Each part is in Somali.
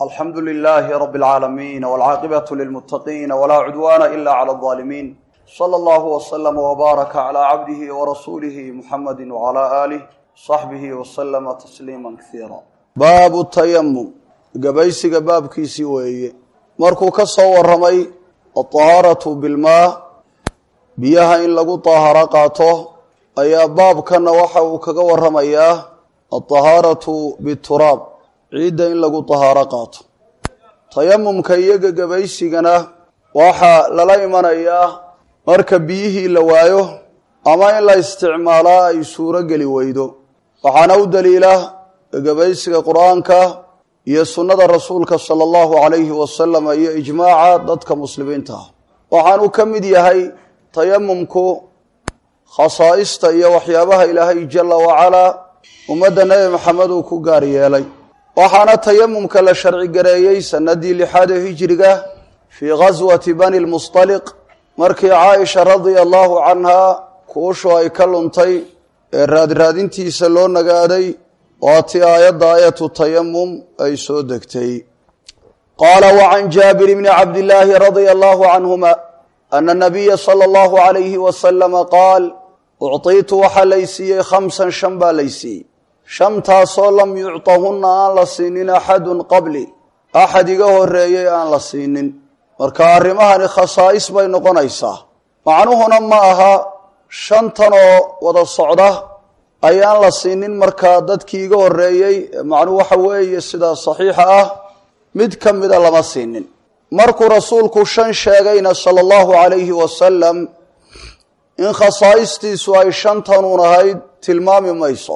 alxamdu lilaahi rabi alcaalamiin walcaaqibatu lilmuttaqiina walaa cudwaana ila cala aldaalimiin sala allahu waslama wbaaraka calaa cabdihi warasuulihi muxamadi wacalaa aalih saxbihi wasalama tasliima kasiira baabu tayamum gabaysiga baabkiisii weeye markuu ka soo waramay alطahaaratu bilmaa biyaha in lagu daaharo qaato ayaa baabkana waxa uu kaga waramayaa alطahaaratu bituraab ciidda in lagu dahaaro qaato tayamumka iyo gegabaysigana waxaa lala imanayaa marka biyihii la waayo ama in la isticmaalaa ay suuro geli weydo waxaana u daliila gegabaysiga qur-aanka iyo sunnada rasuulka sala allahu calayhi wasalam iyo ijmaaca dadka muslimiinta ah waxaanu ka mid yahay tayamumku khasaa'ista iyo waxyaabaha ilaahay jala wacalaa ummadda nebi maxamed uu ku gaar yeelay waxaana tayamumka la sharci gareeyey sanadii lixaad ee hijriga fii ghaswati bani lmustaliq markii caaisha radia allahu canhaa kuushu ay ka luntay ee raadraadintiisa loo nagaaday waatii aayadda aayatu tayamum ay soo degtay qaala wacan jaabir bni cabdillaahi radia allahu canhuma ana nabiya sala allahu calayhi wasalama qaal ucطiitu waxaa laysiiyey khamsan shan baa laysiiyey shantaasoo lam yucطahunna aan la siinin axadun qabli axad iga horeeyey aan la siinin marka arrimahani khasaa'is bay noqonaysaa macnuhuna ma aha shantan oo wada socda ayaan la siinin markaa dadkii iga horeeyey macnuhu waxa weeye sidaa saxiixa ah mid ka mida lama siinin markuu rasuulku shan sheegayna sala allahu calayhi wasalam in khasaa'istiisu ay shantanuun ahayd tilmaami mayso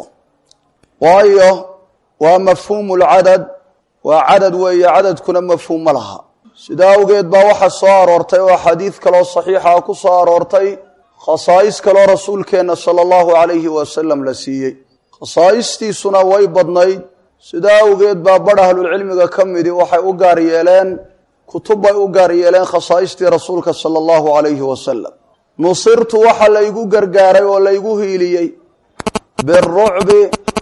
waayo waa mafhuumu lcadad waa cadad weeye cadadkuna mafhuum ma laha sidaa awgeed baa waxaa soo aroortay oo xadiid kaloo saxiixa ku soo aroortay khasaa'is kaloo rasuulkeenna sala allahu calayhi wasalam la siiyey khasaa'istiisuna way badnayd sidaa awgeed baa badh ahlulcilmiga ka midi waxay u gaar yeeleen kutub bay u gaar yeeleen khasaa'istii rasuulka sala allahu calayhi wasalam nusirtu waxa laygu gargaaray oo laygu hiiliyey birucbi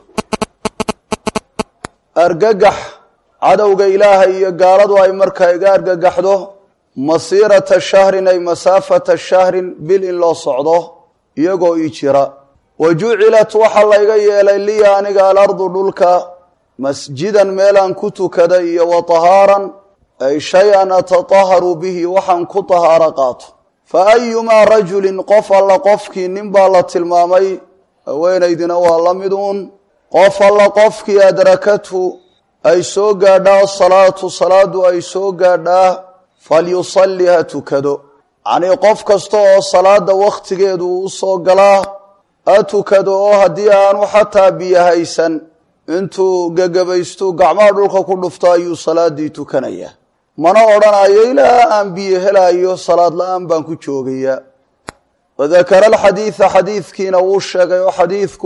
argagax cadowga ilaahay iyo gaaladu ay markaa iga argagaxdo masiirata shahrin ay masaafata shahrin bil in loo socdo iyagoo ii jira wa jucilat waxaa layga yeelay liya aniga alardu dhulka masjidan meelaan ku tukada iyo wa tahaaran ay shay-an atataharu bihi waxaan ku tahaaro qaato fa ayumaa rajulin qof alla qofkii nin baa la tilmaamay haweenaydina waa la miduun qof alla qofkii adrakathu ay soo gaadhaa asalaatu salaadu ay soo gaadhaa falyusalli ha tukado yacnii qof kasta oo salaada wakhtigeedu u soo galaa ha tukado oo haddii aanu xataa biyo haysan intuu gegabaystu gacmaha dhulka ku dhufto ayuu salaadii tukanayaa mana odhanayo ilaa aan biyo helaayo salaad la-aan baan ku joogayaa wadakara alxadiida xadiidkiina wuu sheegay oo xadiidku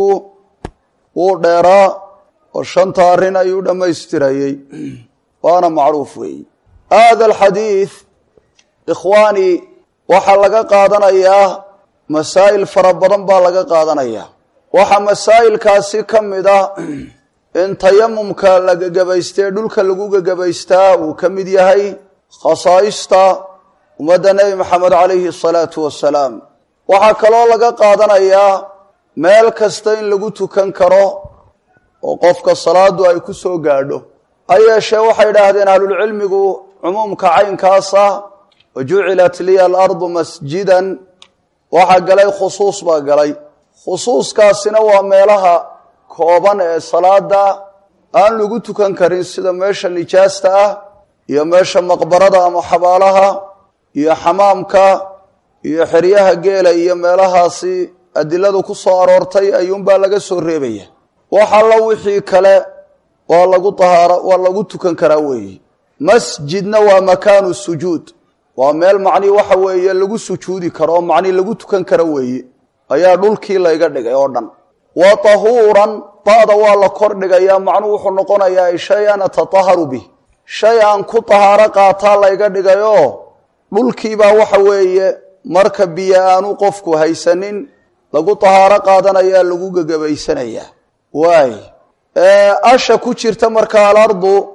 wuu dheeraa oo shanta arrin ayuu dhammaystirayey waana macruuf weeyi hada alxadiid ikhwaani waxaa laga qaadanayaa masaa'il fara badan baa laga qaadanayaa waxaa masaa'ilkaasi ka mid ah in tayamumka la gegabaystee dhulka lagu gegabaystaa uu ka mid yahay khasaa'ista ummadda nebi maxamed calayhi asalaatu wassalaam waxaa kaloo laga qaadanayaa meel kasta in lagu tukan karo oo qofka salaadu ay ku soo gaadho ha yeeshee waxay idhaahdeen ahlulcilmigu cumuumka caynkaasa wa jucilat liya alardu masjidan waxaa galay khusuus baa galay khusuuskaasina waa meelaha kooban ee salaada aan lagu tukan karin sida meesha nijaasta ah iyo meesha maqbarada ama xabaalaha iyo xamaamka iyo xeryaha geela iyo meelahaasi adiladu ku soo aroortay ayuunbaa laga soo reebaya wax allo wixii kale waa lagu tahaaro waa lagu tukan karaa weeye masjidna waa makaanu sujuud waa meel macnii waxa weeye lagu sujuudi karo oo macnii lagu tukan karo weeye ayaa dhulkii layga dhigay oo dhan wa tahuuran ba'da waa la kor dhigayaa macnuhu wuxuu noqonayaa shay-an atataharu bih shay aan ku tahaaro qaataa layga dhigayoo dhulkiibaa waxa weeye marka biyo aanu qofku haysanin lagu tahaaro qaadanayaa lagu gegabaysanayaa waay asha ku jirta marka alardu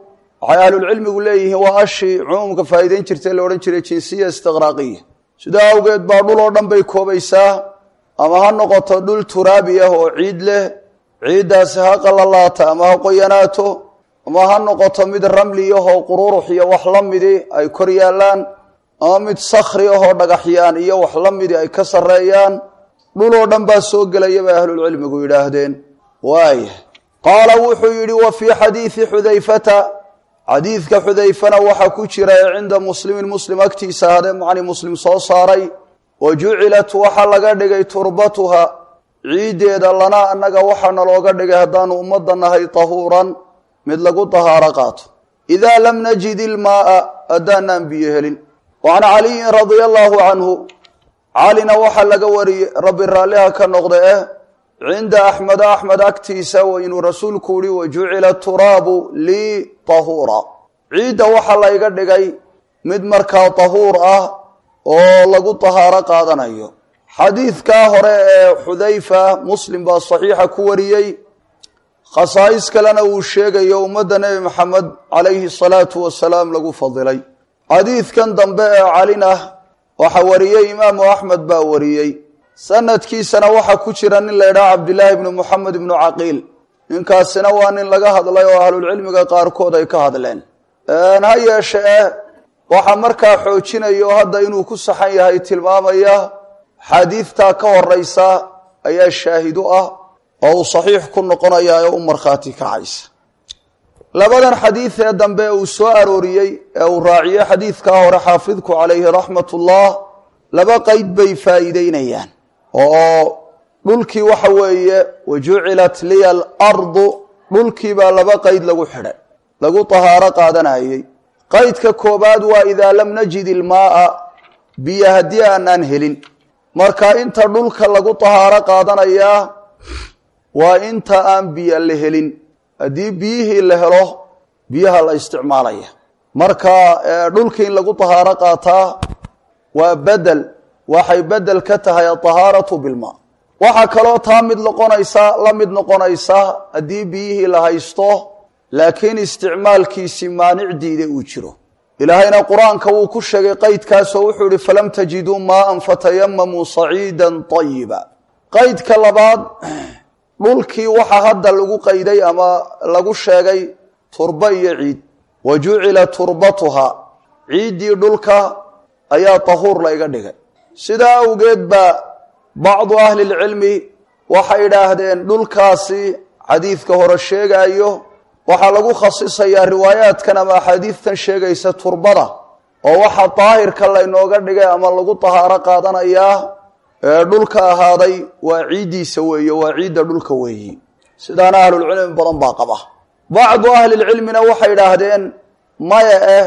waxay ahlulcilmigu leeyihiin waa ashii cumuumka faa'iideyn jirtay la odhan jiray jinsiya istiqraaqiya sidaa awgeed baa dhul oo dhan bay koobaysaa ama ha noqoto dhul turaabi ah oo ciid leh ciiddaasi ha qalalaata ama ha qoyanaato ama ha noqoto mid ramli ahoo qururux iyo wax la midi ay kor yaallaan ama mid sakhri ahoo dhagaxyaan iyo wax la midi ay ka sarreeyaan dhul oo dhan baa soo gelaya bay ahlulcilmigu yidhaahdeen waaya qaala wuxuu yidhi wa fii xadiidi xudayfata xadiidka xudayfana waxaa ku jira ee cinda muslimin muslim agtiisa hadee macni muslim soo saaray wa jucilat waxaa laga dhigay turbatuha ciiddeeda lana annaga waxaana looga dhigay haddaanu ummadda nahay tahuuran mid lagu tahaaro qaato idaa lam najid ilmaaa haddaanaan biyo helin wa can caliyin radia allaahu canhu calina waxaa laga wariyey rabbi raalliha ka noqda eh cinda axmeda axmed agtiisa inuu rasuulku yihi wa jucila turaabu lii tahuura ciidda waxaa layga dhigay mid markaa tahuur ah oo lagu tahaaro qaadanayo xadiidkaa hore ee xudayfa muslim baa saxiixa ku wariyey khasaa'is kalena uu sheegayo ummadda nebi maxamed calayhi salaatu wasalaam lagu fadilay xadiidkan dambe ee calina waxaa wariyey imaamu axmed baa wariyey sanadkiisana waxaa ku jira nin la ydhaha cabdillaahi ibnu moxamed ibnu caqiil ninkaasina waa nin laga hadlay oo ahlulcilmiga qaarkood ay ka hadleen ha yeeshe eh waxaa markaa xoojinaya oo hadda inuu ku saxan yahay tilmaamaya xaadiidtaa ka horeysa ayaa shaahidu ah oo uu saxiix ku noqonaya ee u markhaati kacaysa labadan xadiid ee dambe uu soo arooriyey ee uu raaciyey xadiidkaa hore xaafidku calayhi raxmatullah laba qeyd bay faa'iideynayaan oo dhulkii waxa weeye wa jucilat liya alardu dhulkii baa laba qeyd lagu xidhay lagu tahaaro qaadanayey qaydka koobaad waa idaa lam najid ilmaaa biyo haddii aanaan helin marka inta dhulka lagu tahaaro qaadanayaa waa inta aan biyo la helin haddii biyihii la helo biyaha la isticmaalaya marka dhulkii in lagu tahaaro qaataa waa bedel waxay bedel ka tahay atahaaratu bilmaa waxaa kaloo taa mid noqonaysa la mid noqonaysa haddii biyihii la haysto laakiin isticmaalkiisi maanic diida uu jiro ilaahayna qur-aanka wuu ku sheegay qaydkaasoo wuxuu ihi falam tajiduu maaan fatayamamuu saciidan ayiba qaydka labaad dhulkii waxaa hadda lagu qayday ama lagu sheegay turbo iyo ciid wa jucila turbatuha ciiddii dhulka ayaa tahuur layga dhigay sidaa awgeed baa bacdu ahli lcilmi waxay idhaahdeen dhulkaasi xadiidka hore sheegaayo waxaa lagu khasisayaa riwaayaadkan ama axaadiidtan sheegaysa turbada oo waxaa daahirka laynooga dhigay ama lagu tahaaro qaadanayaa ee dhulka ahaaday waa ciiddiisa weeye waa ciidda dhulka weeyi sidaana ahlulcilmi badan baa qaba bacdu ahlilcilmina waxay idhaahdeen maya eh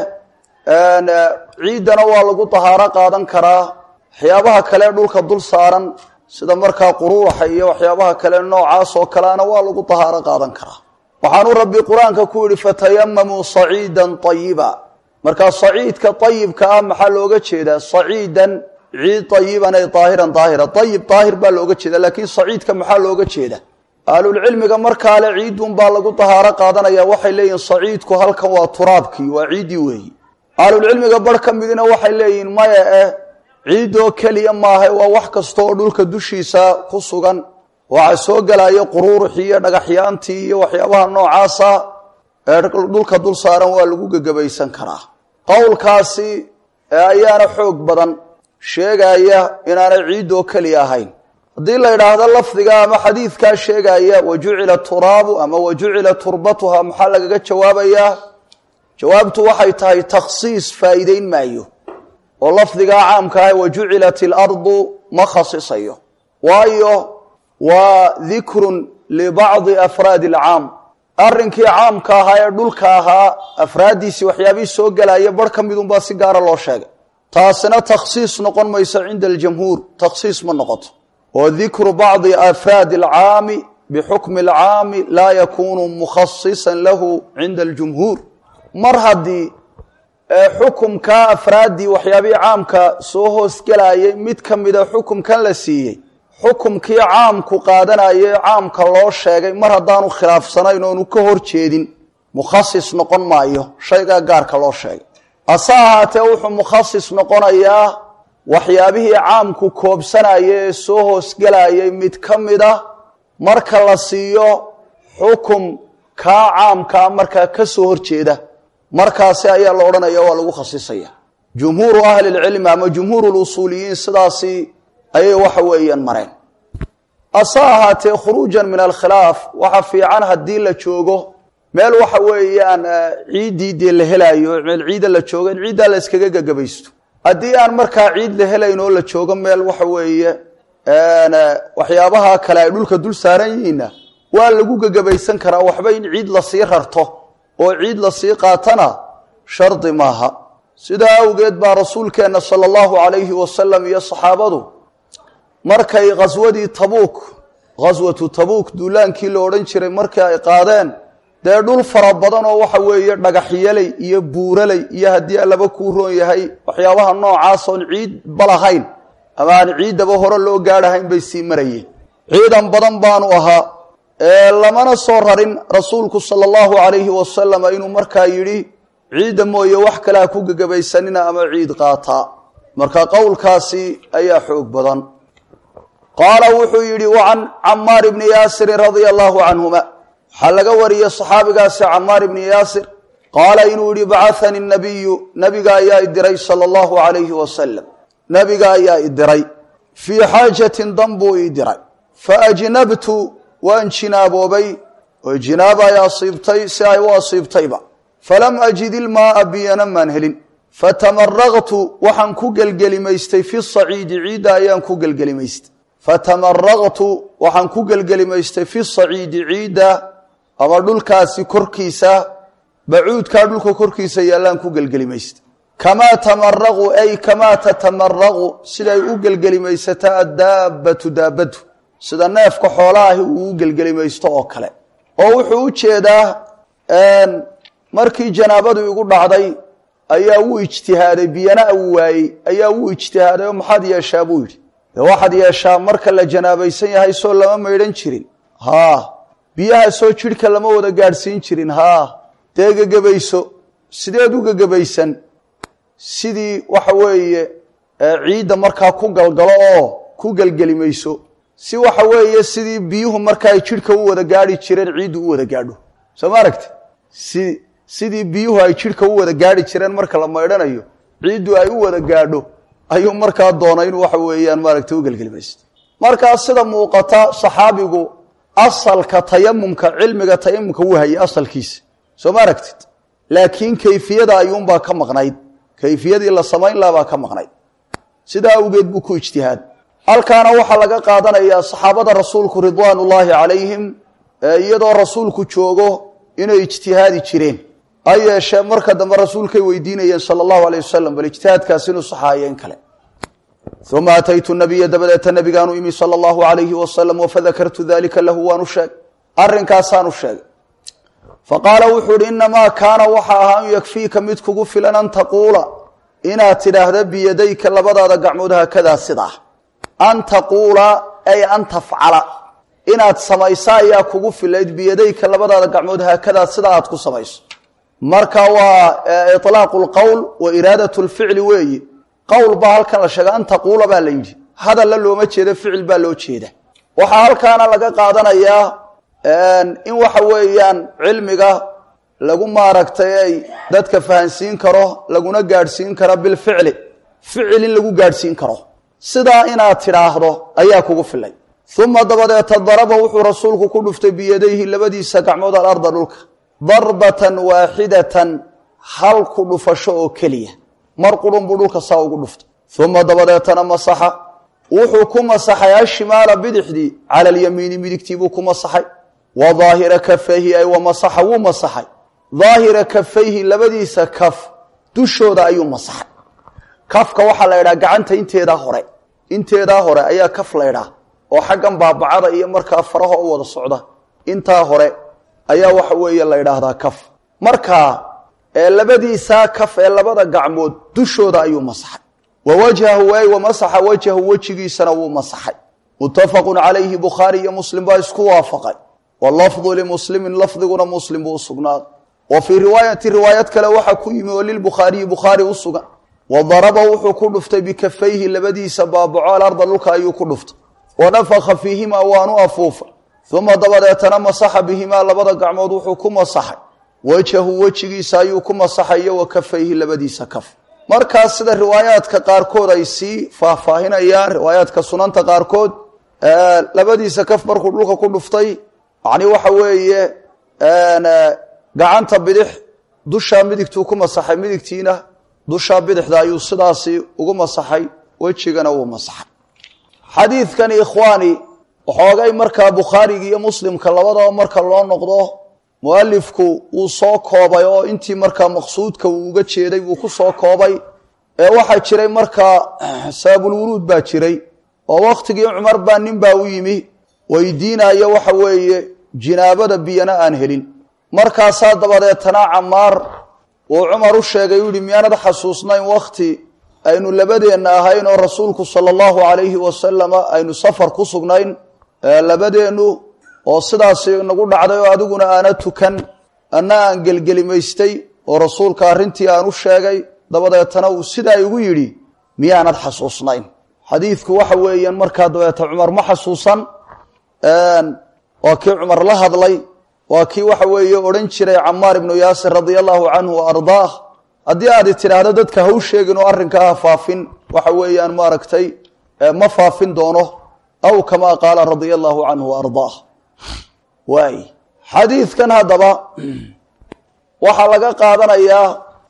ciiddana waa lagu tahaaro qaadan karaa waxyaabaha kale dhulka dul saaran sida markaa quruuxa iyo waxyaabaha kale noocaas oo kaleana waa lagu tahaaro qaadan karaa waxaanu rabbi qur-aanka ku yihi fatayamamuu saciidan ayiba markaa saciidka ayibka ah maxaa looga jeedaa saciidan ciid ayiban ay daahiran daahira ayib daahir baa looga jeeda laakiin saciidka maxaa looga jeeda ahlulcilmiga markaale ciidun baa lagu tahaaro qaadanaya waxay leeyihin saciidku halkan waa turaabkii waa ciiddii weeyi ahlulcilmiga bar ka midina waxay leeyihiin maya eh ciiddoo keliya maaha waa wax kasta oo dhulka dushiisa ku sugan waxaa soo gelaya quruuruxii iyo dhagaxyaantii iyo waxyaabaha noocaasa ee dhulka dul saaran waa lagu gegabaysan karaa qowlkaasi ayaana xoog badan sheegaya inaanay ciiddoo keliya ahayn haddii la yidhaahdo lafdiga ama xadiidkaa sheegaya wa jucila turaabu ama wa jucila turbatuha maxaa lagaga jawaabayaa jawaabtu waxay tahay takhsiis faa'iideyn maayo oo lafdigaa caamka ah wa jucilat ilardu ma khasisayo waayo waa dikrun libacdi afraadi alcaam arrinkii caamka ahaa ee dhulka ahaa afraaddiisii waxyaabihii soo gelaya bar ka midunbaa si gaara loo sheegay taasina takhsiis noqon mayso cinda aljamhuur takhsiis ma noqoto oo dikru bacdi afraadi alcaami bixukmi alcaami laa yakunu mukhasisan lahu cinda aljumhuur mar haddii xukumkaa afraaddii waxyaabihii caamka soo hoosgelayay mid ka mida xukumkan la siiyey xukumkii caamku qaadanayay caamka loo sheegay mar haddaanu khilaafsanayn oonu ka hor jeedin mukhasis noqon maayo shaygaa gaarka loo sheegay hase ahaatee wuxuu mukhasis noqonayaa waxyaabihii caamku koobsanaya ee soo hoosgelayay mid ka mid a marka la siiyo xukum kaa caamkaa markaa ka soo horjeeda markaasi ayaa la odhanaya waa lagu khasisaya jumhuuru ahli lcilmi ama jumhuuru lusuuliyiin sidaasi ayay waxa weeyaan mareen hase ahaatee khuruujan min alkhilaaf waxa fiican haddii la joogo meel waxa weeyaan ciiddii dee la helaayo meel ciida la joogo in ciiddaa la iskaga gagabaysto haddii aan markaa ciid la helayn oo la joogo meel waxa weeye waxyaabaha kale ay dhulka dul saaran yihiinna waa lagu gagabaysan karaa waxba in ciid lasii rarto oo ciid lasii qaatana shardi maaha sidaa awgeed baa rasuulkeenna sala allahu calayhi wasalam iyo saxaabadu markay khaswadii tabuuk khaswatu tabuuk duulaankii la odhan jiray markii ay qaadeen dee dhul fara badan oo waxa weeye dhagaxyaley iyo buuraley iyo haddii allaba kuu roon yahay waxyaabaha noocaas oon ciid balahayn ama aan ciiddaba hore loo gaadhahayn bay sii marayeen ciidan badan baanu ahaa ee lamana soo rarin rasuulku sala allahu calayhi wasalam inuu markaa yidhi ciidda mooye wax kale ha ku gegabaysanina ama ciid qaataa marka qowlkaasi ayaa xoog badan qaala wuxuu yidhi wacan camaar ibni yaasirin radia allahu canhuma waxaa laga wariyey saxaabigaasi camaar ibni yaasir qaala inuu yihi bacahani nabiyu nabiga ayaa idiray sala allahu calayhi wasalam nabiga ayaa idiray fii xaajatin dan buu ii diray faajnabtu waan jinaaboobay oo jinaaba ay asiibtay si ay u asiibtayba falam ajid ilmaaa biyana maan helin fatamaraqtu waxaan ku gelgelimaystay fi saciidi ciidda ayaan ku gelgelimaystay fatamaraqtu waxaan ku gelgelimaystay fi saciidi ciidda ama dhulkaasi korkiisa bacuudkaa dhulka korkiisa yaallaan ku gelgelimaystay kamaa tamaraqu ay kamaa tatamaraqu siday u gelgelimaysataa addaabbatu daabbadu sida neefka xoolaahi uu u gelgelimaysto oo kale oo wuxuu u jeedaa markii janaabadu igu dhacday ayaa wuu ijtihaaday biyana uu waayey ayaa wuu ijtihaaday oo maxaad yeeshaa buu yidhi dee waxaad yeeshaa marka la janaabaysan yahay soo lama maydhan jirin haa biyaha soo jidhka lama wada gaadhsiin jirin haa dee gegebayso sideed u gegebaysan sidii waxa weeye ciidda markaa ku galgalo oo ku gelgelimayso si waxa weeye sidii biyuhu marka ay jidhka u wada gaadhi jireen ciiddu u wada gaadho soo ma aragti si sidii biyuhu ay jidhka u wada gaadhi jireen marka la maydhanayo ciiddu ay u wada gaadho ayuu markaa doonay inuu waxa weeyaan maaragtay u gelgelimaysto markaa sida muuqata saxaabigu asalka tayamumka cilmiga tayamumka wuu hayay asalkiisa soo ma aragtid laakiin kayfiyada ayuunbaa ka maqnayd kayfiyadii la samayn laha baa ka maqnayd sidaa awgeed buu ku ijtihaad halkaana waxaa laga qaadanayaa saxaabada rasuulku ridwaan ullaahi calayhim iyadoo rasuulku joogo inay ijtihaadi jireen ha yeeshee marka dambe rasuulkay weydiinayeen sala allahu aleyh wasalam bal ijtihaadkaasi inuu saxaayeen kale uma ataytu nabiya dabadeeta nabigaanu imi sala allahu alayhi wasalam wafadakartu dalika lahu waanu sheegay arrinkaasaanu sheegay faqaala wuxuu uhi inamaa kaana waxa ahaa an yakfiika mid kugu filan an taquula inaad tidhaahda biyadayka labadaada gacmood haakadaa sidaa an taquula ay an tafcala inaad samayso ayaa kugu filayd biyadayka labadaada gacmood haakadaa sidaa aad ku samayso marka waa ilaaqu lqowl wa iraadat lficli weeyi qowl baa halkan la sheega an taquula baa la yidhi hadalla looma jeedo ficil baa loo jeeda waxaa halkaana laga qaadanayaa in waxa weeyaan cilmiga lagu maaragtay ay dadka fahansiin karo laguna gaadhsiin karo bilficli ficil in lagu gaadhsiin karo sidaa inaad tidhaahdo ayaa kugu filay uma dabadeeta daraba wuxuu rasuulku ku dhuftay biyadayhi labadiisa gacmood alarda dhulka darbatan waaxidatan hal ku dhufasho oo keliya mar qurun buu dhulka saa ugu dhuftay uma dabadeetana masaxa wuxuu ku masaxay ashimaala bidixdii cala alyamiini midigtii buu ku masaxay wa daahira kafayhi ay wa masaxa wuu masaxay daahira kafayhi labadiisa kaf dushooda ayuu masaxay kafka waxaa la ydhaha gacanta inteedaa hore inteedaa hore ayaa kaf la ydhaha oo xaggan baabacada iyo markaa faraha u wada socda intaa hore ayaa waxa weeye la ydhaahdaa kaf markaa labadiisaa kaf ee labada gacmood dushooda ayuu masaxay wa wajhahu ay wa masaxa wajhahu wejigiisana wuu masaxay muttafaqun calayhi bukhaari iyo muslim baa isku waafaqay walafdu limuslimin lafdiguna muslim buu usugnaaday wa fii riwaayati riwaayad kale waxaa ku yimi oo lilbukhaariyi bukhaari u sugan wa daraba wuxuu ku dhuftay bikafayhi labadiisa baabaco alarda dhulka ayuu ku dhuftay wa nafakha fiihimaa waanu afuufay uma dabadeetana masaxa bihimaa labada gacmood wuxuu ku masaxay wejahu wejigiisa ayuu ku masaxay iyo wa kafayhi labadiisa kaf markaas sida riwaayaadka qaarkood ay sii faahfaahinayaan riwaayaadka sunanta qaarkood labadiisa kaf markuu dhulka ku dhuftay macni waxa weeye gacanta bidix dushaa midigtuu ku masaxay midigtiina dushaa bidixda ayuu sidaasi ugu masaxay wejigana wuu masaxay xadiidkani ikhwaani waxoogay markaa bukhaariga iyo muslimka labadaba marka loo noqdo mualifku wuu soo koobay oo intii markaa maqsuudka uu uga jeeday buu ku soo koobay ee waxaa jiray markaa sababulwuruud baa jiray oo wakhtigii cumar baa nin baa u yimi weydiinayo waxa weeye jinaabada biyana aan helin markaasaa dabadeetana camaar uu cumar u sheegay u yihi miyaanad xasuusnayn wakhti aynu labadeenna ahayn oo rasuulku sala allahu calayhi wasalama aynu safar ku sugnayn labadeennu oo sidaasi nagu dhacday oo adiguna aana tukan anna aan gelgelimaystay oo rasuulka arrintii aan u sheegay dabadeetana uu sidaa igu yidhi miyaanad xasuusnayn xadiidku waxa weeyaan markaa dabeeta cumar ma xasuusan waa kii cumar la hadlay waa kii waxa weeye odhan jiray camaar ibnu yaasir radia allahu canhu wa ardaah haddii aad tidhaahdo dadka ha u sheegin oo arrinkaa ha faafin waxa weeyaan maaragtay ma faafin doono aw kamaa qaala radia allahu canhu wa ardaah waay xadiidkan haddaba waxaa laga qaadanayaa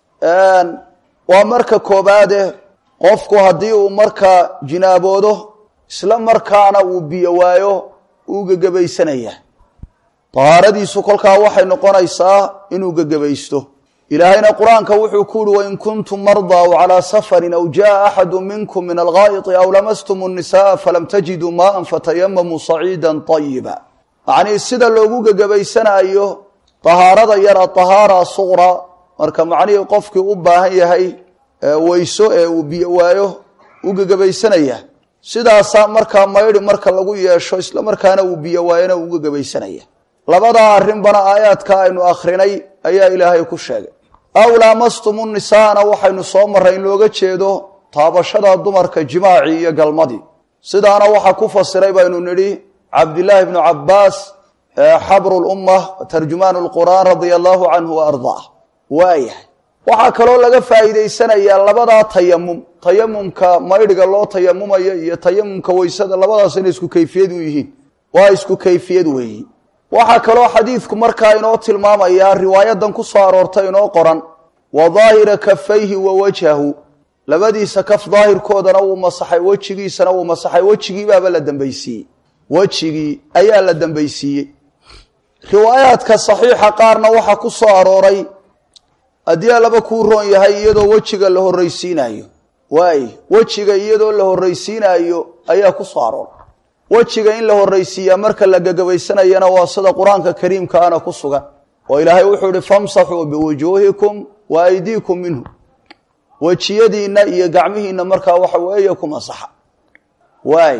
waa marka koobaade qofku haddii uu markaa jinaaboodo isla markaana uu biyo waayo uu gegebaysanaya dahaaradiisu kolkaa waxay noqonaysaa inuu gegebaysto ilaahayna qur-aanka wuxuu ku uhi wain kuntum mardaa aw calaa safarin aw jaa axadu minkum min algaa'iti aw lamastum الnisaءa falam tajiduu maaan fatayamamuu saciida طayiba macnii sida loogu gegebaysanayo dahaarada yar adahaara suqra marka macnihii qofkii u baahan yahay weyso ee uu biyo waayo u gegebaysanaya sidaasaa markaa maydhi marka lagu yeesho isla markaana uu biyo waayona uu gegebaysanaya labadaa arrinbana aayaadka aynu akhrinay ayaa ilaahay ku sheegay aw laamastumu nisaana waxaynu soo marray in looga jeedo taabashada dumarka jimaacii iyo galmadii sidaana waxaa ku fasiray baynu nidhi cabdillaahi bnu cabbaas xabru lumma tarjumaan lqur'aan radia allahu canhu wa ardaah waayahay waxaa kaloo laga faa'iidaysanayaa labadaa tayamum tayamumka maydhiga loo tayamumayo iyo tayamumka weysada labadaas inay isku kayfiyad u yihiin waa isku kayfiyad weeyi waxaa kaloo xadiidku markaa inoo tilmaamayaa riwaayadan ku soo aroortay inoo qoran wa daahira kafayhi wa wajhahu labadiisa kaf daahirkoodana wuu masaxay wejigiisana wuu masaxay wejigiibaaba la dambaysiiyey wejigii ayaa la dambaysiiyey riwaayaadka saxiixa qaarna waxaa ku soo arooray haddii alaba kuu roon yahay iyadoo wejiga la horraysiinayo waay wejiga iyadoo la horraysiinaayo ayaa ku soo arooray wejiga in la horraysiiyaa marka la gegabaysanayana waa sida qur-aanka kariimkaana ku sugan oo ilaahay wuxuu ihi famsaxuu biwujuuhikum wa aydiikum minhu wejiyadiinna iyo gacmihiinna markaa waxa weeye ku masaxa waay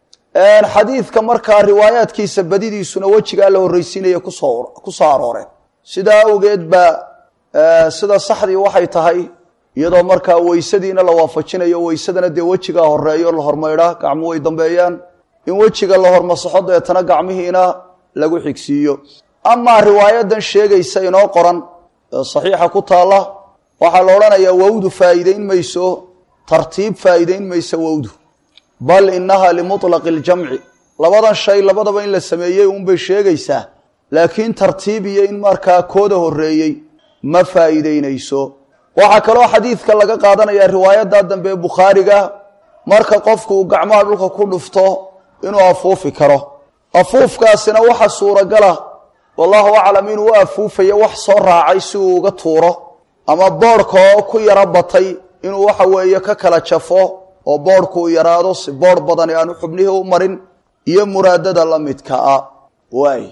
xadiidka markaa riwaayaadkiisa badidiisuna wejigaa la horraysiinaya kusoo ku soo arooreen sidaa awgeed baa sida saxdii waxay tahay iyadoo markaa weysadiina la waafajinayo weysadana dee wejigaa horeeyo la hormaydhaa gacmu way dambeeyaan in wejiga la hormasaxo deetana gacmihiina lagu xigsiiyo amaa riwaayadan sheegaysa inoo qoran ee saxiixa ku taalla waxaa la odhanayaa wowdu faa'iideyn mayso tartiib faa'iideyn mayso wowdu bal inaha limuطlaqi اljamci labadan shay labadaba in la sameeyey unbay sheegaysaa laakiin tartiib iyo in markaa kooda horeeyey ma faa'iideynayso waxaa kaloo xadiidka laga qaadanaya riwaayadda dambe ee bukhaariga marka qofku uu gacmaha dhulka ku dhufto inuu afuufi karo afuufkaasina waxa suuragala wallahu aclam inuu u afuufayo wax soo raacay si uu uga tuuro ama boodhka oo ku yaro batay inuu waxa weeye ka kala jafo oo boodhku uu yaraado si boodh badani aanu xubnihii u marin iyo muraadada la midka a waay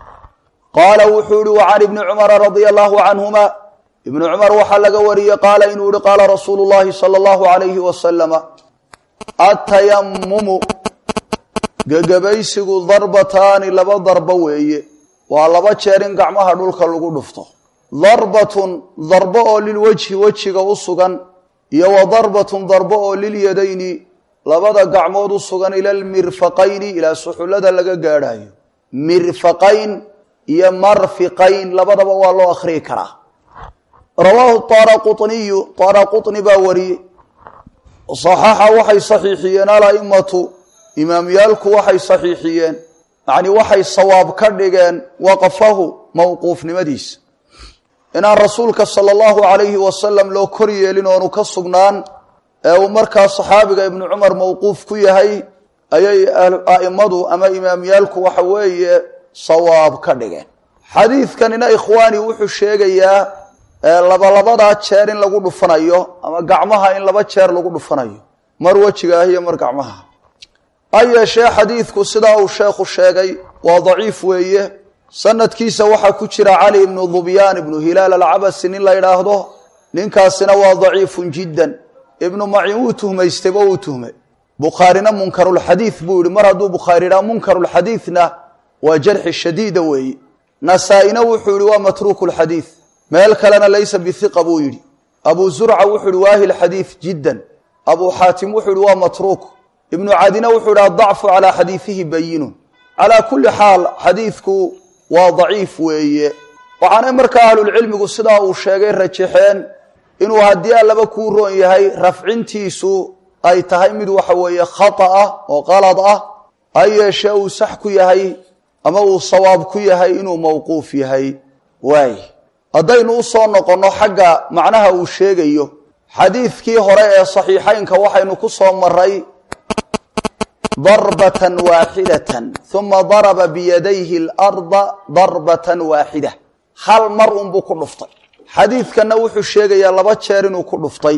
qaala wuxuu ihi wa can ibni cumara radia allahu canhuma ibnu cumar waxaa laga wariyey qaala inuu yihi qaala rasuulu llahi sala allahu alayhi wasalama atayamumu gegabaysigu darbataani laba darbo weeye waa laba jeer in gacmaha dhulka lagu dhufto darbatun darbo oo lilwejhi wejiga u sugan iyo wa darbatun darbo oo lilyadayni labada gacmood u sugan ila almirfaqayni ilaa suxullada laga gaadhayo mirfaqayn iyo marfiqayn labadaba waa loo akhriyi karaa rawaahu taaraquniyu taaraquni baa wariyey saxaxa waxay saxiixiyeen alaimatu imaamyaalku waxay saxiixiyeen yacnii waxay sawaab ka dhigeen waqfahu mowquufnimadiisa inaan rasuulka sala allahu calayhi wasalam loo kor yeelin oonu ka sugnaan ee uu markaa saxaabiga ibnu cumar mowquuf ku yahay ayay a'immadu ama imaamyaalku waxa weeye sawaab ka dhigeen xadiidkanina ikhwaani wuxuu sheegayaa labalabadaa jeer in lagu dhufanayo ama gacmaha in laba jeer lagu dhufanayo mar wejiga ah iyo mar gacmaha ha yeeshee xadiidku sidaa uu sheekhu sheegay waa daciif weeye sanadkiisa waxaa ku jira cali ibnu dubyaan ibnu hilaal alcabasi nin la yidhaahdo ninkaasina waa daciifun jiddan ibnu macin wuu tuhmaystayba wuu tuhmay bukhaarina munkarulxadiid buu yihi mar hadduu bukhaari yidhaha munkarulxadiidna waa jarxi shadiida weeye nasaa-ina wuxuu yihi waa matruuku lxadiid meel kalena laysa bihiqa buu yidhi abu zurca wuxuu yihi waahil xadiid jiddan abuu xaatim wuxuu yihi waa matruuk ibnu cadina wuxuu yihi adacfu calaa xadiidihi bayinun calaa kulli xaal xadiidku waa daciif weeye waxaanay markaa ahlulcilmigu sidaa uu sheegay rajaxeen inuu haddii allaba kuu roon yahay rafcintiisu ay tahay mid waxa weeye khata ah oo qalad ah ha yeeshee uu sax ku yahay ama uu sawaab ku yahay inuu mawquuf yahay waay haddaynu u soo noqonno xagga macnaha uu sheegayo xadiidkii hore ee saxiixaynka waxaynu ku soo maray darbatan waaxidatan uma daraba biyadayhi alarda darbatan waaxida hal mar unbuu ku dhuftay xadiidkanna wuxuu sheegayaa laba jeer inuu ku dhuftay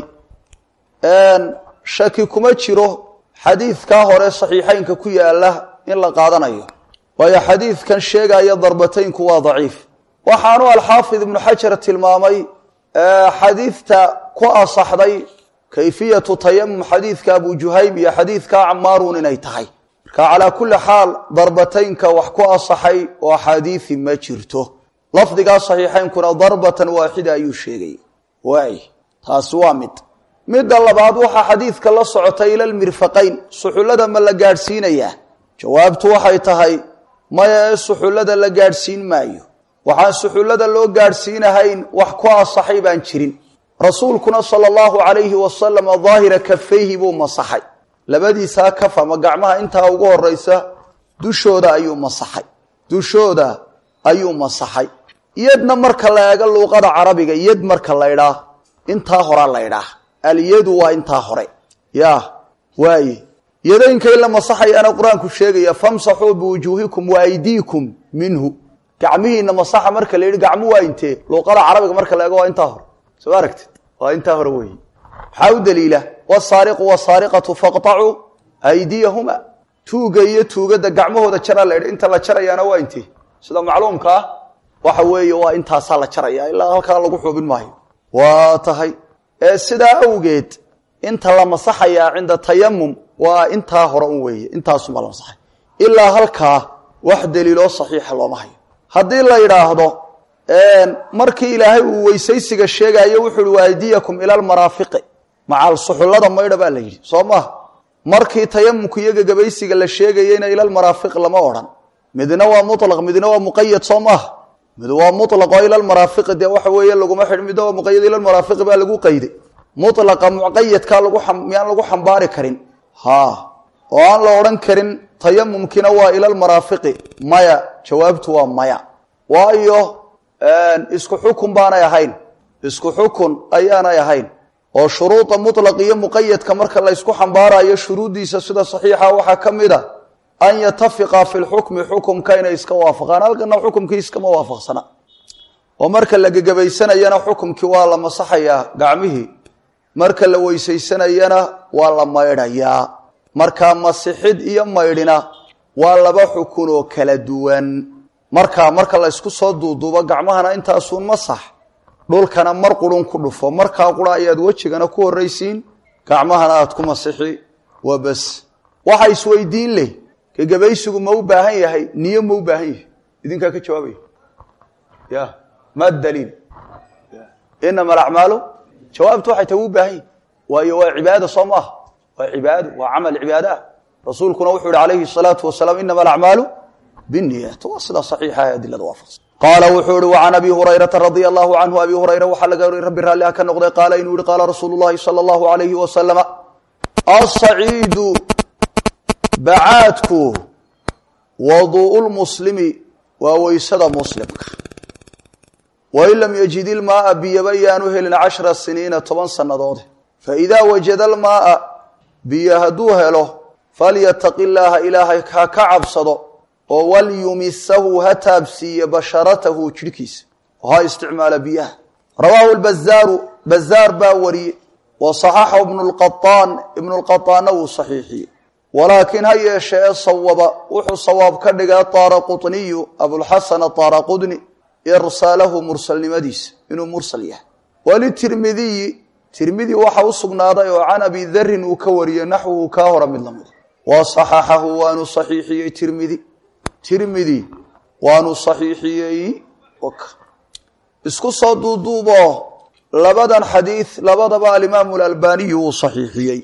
shaki kuma jiro xadiidkaa hore saxiixaynka ku yaala in la qaadanayo waayo xadiidkan sheegaya darbataynku waa daciif waxaanu alxaafid ibnu xajar tilmaamay xadiidta ku asaxday kayfiyatu tayamum xadiidka abu juhaym iyo xadiidka camaaruun inay tahay marka calaa kulli xaal darbataynka wax ku asaxay oo axaadiisi ma jirto lafdigaa saxiixaynkuna darbatan waaxida ayuu sheegaya waay taasi waa mid midda labaad waxaa xadiidka la socotay ila lmirfaqayn suxullada ma la gaadhsiinayaa jawaabtu waxay tahay maya ee suxullada la gaadhsiin maayo waxaan suxullada loo gaadhsiinahayn wax ku asaxay baan jirin rasuulkuna sala allahu calayhi wasalam daahira kafayhi buu masaxay labadiisaa kaf ama gacmaha intaa ugu horeysa dushooda ayuu masaxay dushooda ayuu masaxay yadna marka la eego luuqada carabiga yad marka la ydhaa intaa horaa la ydhaah alyadu waa intaa hore ya waaye yadaynka in la masaxayaana qur-aanku sheegaya famsaxuu biwujuuhikum wa aydiikum minhu gacmihiina masaxa marka la yidhi gacmu waa intee luuqada carabiga marka la eego waa intaa hore soo aragtid waa intaa hore weeye maxaa u daliila wsaariqu wsaariqatu faqطacuu aydiyahuma tuuga iyo tuugada gacmahooda jaraa la yidhi inta la jarayaana waa intee sida macluumka ah waxa weeye waa intaasaa la jaraya ilaa halkaa lagu xuubin maayo waa tahay sidaa awgeed inta la masaxayaa cinda tayamum waa intaa hore un weeye intaasuma la masaxay ilaa halkaa wax daliiloo saxiixa looma hayo haddii la yidhaahdo markii ilaahay uu weysaysiga sheegaayo wuxu uhi waaydiyakum ila lmaraafiqi macal suxullada maydha baa la yidhi soo maha markii tayamumku iyo gagabaysiga la sheegayeyna ila lmaraafiq lama odhan midna waa mulaq midna waa muqayad soo maaha mid waa mulaq oo ila lmaraafiqi dee waxa weeye laguma xidh midna waa muqayad ila lmaraafiqi baa lagu qayday mulaqa muqayadkaa lagu miyaan lagu xambaari karin ha oo aan la odhan karin tayamumkiina waa ila lmaraafiqi maya jawaabtu waa maya waayo isku xukun baanay ahayn isku xukun ayaanay ahayn oo shuruuda mutlaq iyo muqayadka marka la ysku xambaarayo shuruuddiisa sida saxiixa waxaa ka mid a an yatafiqa fi lxukmi xukumka inay iska waafaqaan halkana xukumkii iskama waafaqsana oo marka la gegabaysanayana xukumkii waa la masaxayaa gacmihii marka la weysaysanayana waa la maydhayaa marka masixid iyo maydhina waa laba xukun oo kala duwan markaa marka la ysku soo duuduubo gacmahana intaasuun masax dhulkana mar qurun ku dhufo markaa qura ayaad wejigana ku horraysiin gacmahana aad ku masixi waa bas waxa isweydiin leh gegabaysigu ma u baahan yahay niyo ma u baahan yahay idinkaa ka jawaabaya ya ma daliil inama alacmaalu jawaabtu waxay tahay u baahan yihin waayo waa cibaada soo maaha waa cibaado waa camal cibaado ah rasuulkuna wuxuu yihi calayhi salaatu wasalaam inama alacmaalu biniyat waa sidaa saxiixa ee adilada waafaqsan qaala wuxuu ihi wacan abi hurayrata radia allahu canhu abi hurayra waxaa laga wariy rabbi raalliha ka noqday qaala inuu yihi qaala rasuulu llahi sala allahu alayhi wasalama asaciidu bacaadku waduu'u lmuslimi waa weysada muslimka wain lam yajid ilmaaa biyaba yaanu helin cashra siniina toban sannadood faidaa wajada almaaa biyo hadduu helo falyataqi illaaha ilaahay ha ka cabsado oo walyumisahu ha taabsiiye basharatahu jidhkiisa oo ha isticmaala biyaha rawaahu lbazaaru bazaar baa wariyey wa saxaxahu ibnu lqaaan ibnu lqaaanna wuu saxiixiyey walaakiin ha yeeshe ee sawaba wuxuu sawaab ka dhigay taara quniyu abulxasan ataara qudni irsaalahu mursalnimadiisa inuu mursal yahay walitirmidiyi tirmidi waxa u sugnaaday oo can abi darin uu ka wariyey naxwuhu kaa hora mid lamida wa saxaxahu waanu saxiixiyey tirmidi tirmidi waanu saxiixiyey isku soo duuduubo labadan xadiid labadaba alimaamu alalbaniyu uu saxiixiyey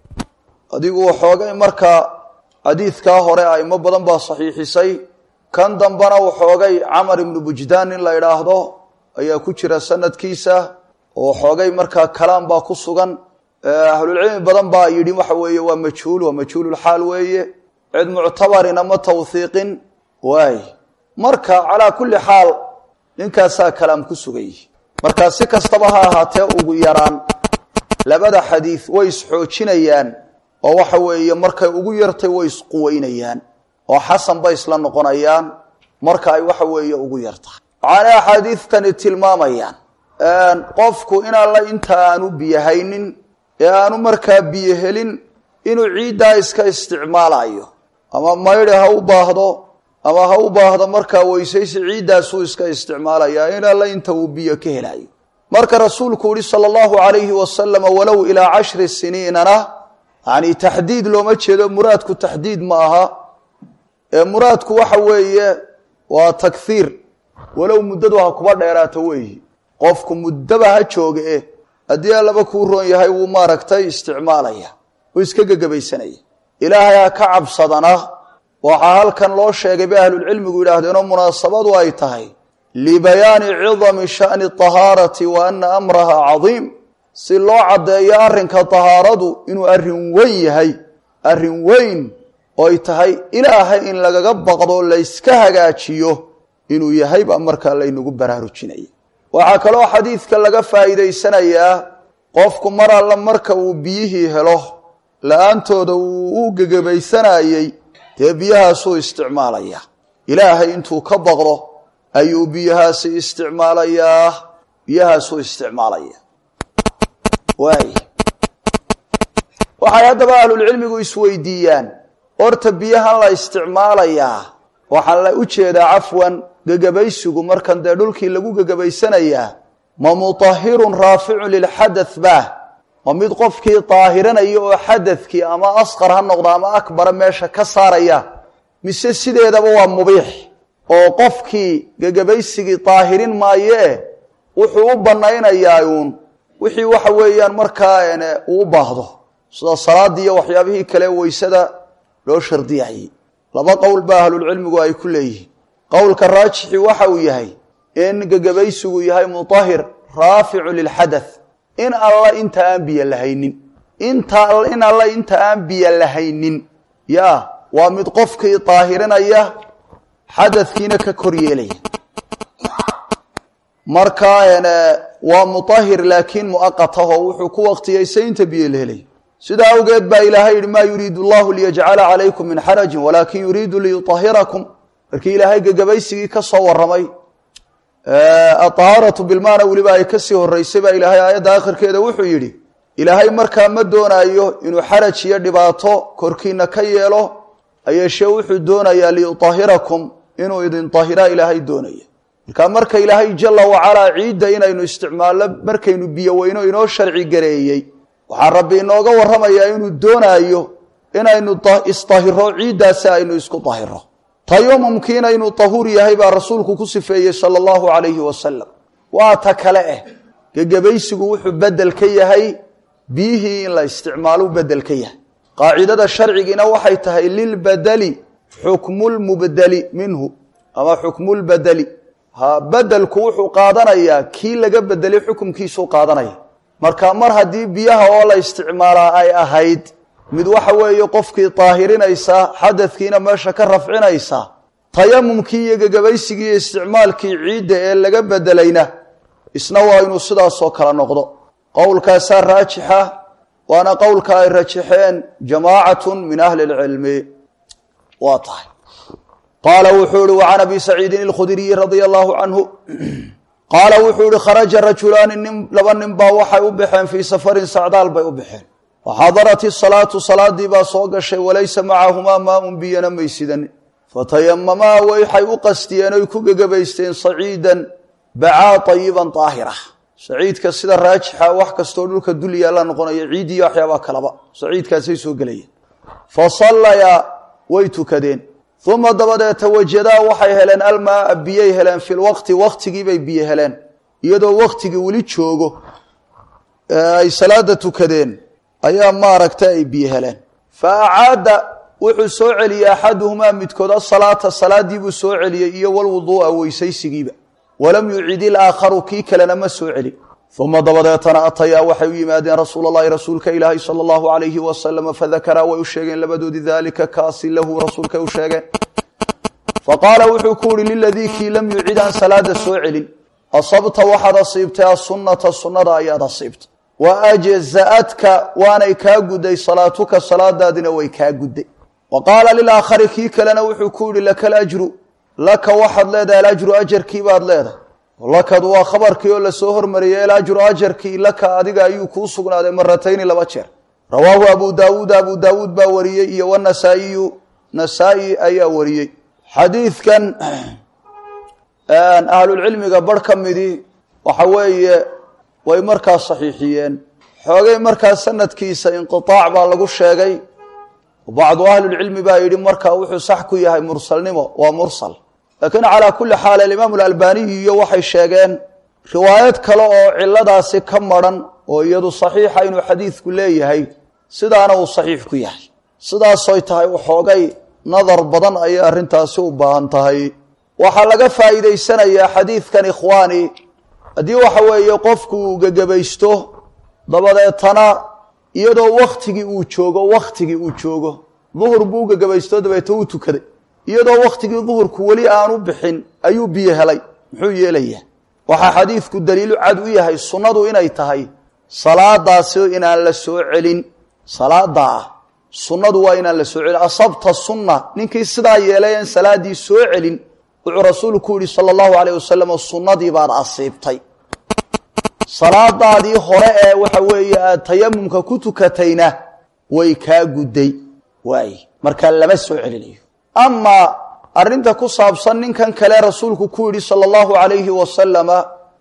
adigu waxoogay markaa xadiidkaa hore aimo badan baa saxiixisay kan dambena waxoogay camar ibnu bujdaan in la idhaahdo ayaa ku jira sanadkiisa oo waxoogay markaa kalaam baa ku sugan ahlulcilmi badan baa yidhi waxa weeye waa majhuul waa majhuululxaal weeye cid muctabarina ma tawhiiqin waay marka calaa kulli xaal ninkaasaa kalaam ku sugay markaa si kastaba ha ahaatee ugu yaraan labada xadiid way isxoojinayaan oo waxa weeye markay ugu yartay way isquweynayaan oo xasan bay isla noqonayaan marka ay waxa weeye ugu yartahay waxaanay axaadiidtani tilmaamayaan qofku in alla inta aanu biyo haynin ee aanu markaa biyo helin inuu ciiddaa iska isticmaalayo ama maydhi ha u baahdo ama ha u baahdo markaa weysaysi ciiddaasuu iska isticmaalayaa in alla inta uu biyo ka helayo marka rasuulku yihi sala allahu calayhi wasalama walow ilaa cashri siniinana yani taxdiid looma jeedo muraadku taxdiid ma aha ee muraadku waxa weeye waa takhiir walow muddadu ha kuba dheeraato weeyi qofku muddaba ha jooga e haddii allaba kuu roon yahay wuu maaragtay isticmaalaya uu iska gegabaysanaya ilaahay ha ka cabsadana waxaa halkan loo sheegay bay ahlulcilmigu yidhaahdeenoo munaasabadu ay tahay libayaani cidami sha'ni tahaarati wa ana amraha cadiim si loo caddeeyo arrinka tahaaradu inuu arrin weyn yahay arrin weyn ooy tahay ilaahay in lagaga baqdo layska hagaajiyo inuu yahay baa markaa laynagu baraarujinaya waxaa kaloo xadiidka laga faa'iidaysanayaa qofku mar alla marka uu biyihii helo la-aantooda uu u gegabaysanayey dee biyahaasuu isticmaalayaa ilaahay intuu ka baqdo ayuu biyahaasi isticmaalayaa biyahaasuu isticmaalaya waay waxay haddaba ahlulcilmigu isweydiiyaan horta biyahan la isticmaalayaa waxaan la u jeedaa cafwan gegabaysigu markan dee dhulkii lagu gegabaysanayaa ma mutahirun raaficun lilxadath bah ma mid qofkii daahiranaya oo xadadkii ama asqar ha noqdo ama akbara meesha ka saaraya mise sideedaba waa mubiix oo qofkii gegabaysigii daahirin maayee wuxuu u banaynayaa uun wixii waxa weeyaan markaa uu u baahdo sida salaadii iyo waxyaabihii kale weysada loo shardiyayay laba qowl ba ahlulcilmigu ay ku leeyihiin qowlka raajixi waxa uu yahay in gegabaysigu yahay mutahir raaficu lilxadath in alla inta aan biyo lahaynin inta in alla inta aan biyo lahaynin ya waa mid qofkii daahirinaya xadadkiina ka kor yeelaya marka waa mutahir laakiin muaqataho wuxuu ku waqtiyaysay inta biyo la helay sidaa awgeed baa ilaahay yihi maa yuriidu llahu liyajcala calaykum min xarajin walaakin yuriidu liyuahirakum markii ilaahay gegabaysigii ka soo waramay aطahaaratu bilmaana weliba ay kasii horeysay baa ilaahay aayadda akhirkeeda wuxuu yidhi ilaahay markaa ma doonaayo inuu xaraj iyo dhibaato korkiina ka yeelo ayeeshee wuxuu doonayaa liyuahirakum inuu idin ahiraa ilaahay doonaya marka marka ilaahay jala wacalaa ciidda inaynu isticmaalno markaynu biyo weyno inoo sharci gareeyey waxaa rabbi inooga warramayaa inuu doonaayo inaynu isdahiro ciiddaasi aynu isku dahiro tayamumkii inaynu tahuur yahay baa rasuulku ku sifeeyey sala allahu calayhi wasalam waa ta kale eh gegabaysigu wuxuu bedel ka yahay biyihii in la isticmaalo bedel ka yahay qaacidada sharcigiina waxay tahay lilbadeli xukmulmubdeli minhu ama xukmulbadeli ha bedelku wuxuu qaadanayaa kii laga bedelay xukumkiisuu qaadanaya marka mar haddii biyaha oo la isticmaalaa ay ahayd mid waxa weeye qofkii daahirinaysa xadadkiina meesha ka rafcinaysa tayamumkii iyo gegabaysigii iyo isticmaalkii ciidda ee laga bedelayna isna waa inuu sidaasoo kale noqdo qowlkaasaa raajixa waana qowlka ay rajaxeen jamaacatun min ahli lcilmi waa tahay qaala wuxuu ihi wacan abi saciidin alkhudriyi radia allahu canhu qaala wuxuu ihi kharaja rajulaani nin laba nin baa waxay u baxeen fii safarin sacdaal bay u baxeen waxadarat isalaatu salaadii baa soo gashay walaysa macahumaa maaun biyana maysidan fatayamamaa waxay u qastiyeen oy ku gegabaysteen saciidan bacaa ayiban daahira saciidka sida raajixa wax kastoo dhulka dul yaalla noqonaya ciid iyo waxyaabaa kalaba saciidkaasay soo gelayeen fa sallayaa way tukadeen uma dabadeeta wajadaa waxay heleen almaaa biyay heleen fi lwaqti waktigiibay biyo heleen iyadoo waktigii weli joogo ay salaada tukadeen ayaa maaragta ay biyo heleen fa acaada wuxuu soo celiyey axaduhumaa midkood asalaata salaadiibuu soo celiyey iyo walwuduu'a weysaysigiiba walam yucid ilaakharu kii kalena ma soo celi uma dabadeetana atayaa waxay u yimaadeen rasuul allahi rasuulka ilaahi sala allahu alayhi wasalama fadakaraa way u sheegeen labadoodii daalika kaasi lahu rasuulkay u sheegeen faqaala wuxuu ku uhi liladii kii lam yucid aan salaada soo celin asabta waxaad asiibtay asunata sunnada ayaad asiibtay wa ajza'adka waanay kaa gudday salaatuka salaadaadina way kaa gudday wa qaala lilaakhari kii kalena wuxuu ku yihi laka alajru laka waxaad leedahay alajru ajarkii baad leedahay lakadu waa khabarkii oo lasoo hormariyey alajru ajarkii laka adiga ayuu kuu sugnaaday maratayni laba jeer rawaahu abu daawuud abu daawuud baa wariyey iyo wanasaa'iyu nasaa-i ayaa wariyey xadiidkan ahlulcilmiga barh ka midii waxa weeye way markaa saxiixiyeen xoogay markaa sanadkiisa inqiaac baa lagu sheegay bacdu ahlilcilmi baa yidhi markaa wuxuu sax ku yahay mursalnimo waa mursal laakiin calaa kulli xaal alimaam alalbaniyi iyo waxay sheegeen riwaayad kale oo ciladaasi ka maran oo iyadu saxiixa inuu xadiidku leeyahay sidaana uu saxiix ku yahay sidaasoy tahay waxoogay nadar badan ayay arrintaasi u baahan tahay waxaa laga faa'iidaysanayaa xadiidkan ikhwaani haddii waxa weeye qofku uu gegebaysto dabadeetana iyadoo waktigii uu joogo waktigii uu joogo duhur buu gegebaysto dabeete uu tukaday iyadoo waktigii duhurku weli aanu bixin ayuu biyo helay muxuu yeelayaa waxaa xadiidku daliilu cad u yahay sunnadu inay tahay salaadaasi inaan la soo celin salaada ah sunnadu waa inaan la soo celin asabta sunna ninkii sidaa yeelay aan salaadii soo celin wuxuu rasuulku yihi sala allahu alayh wasalam sunnadii baad asiibtay salaadaadii hore ee waxa weeye aad tayamumka ku tukatayna way kaa gudday waay markaa lama soo celinayo amaa arrinta ku saabsan ninkan kale rasuulku ku yidhi sala allahu alayhi wasalama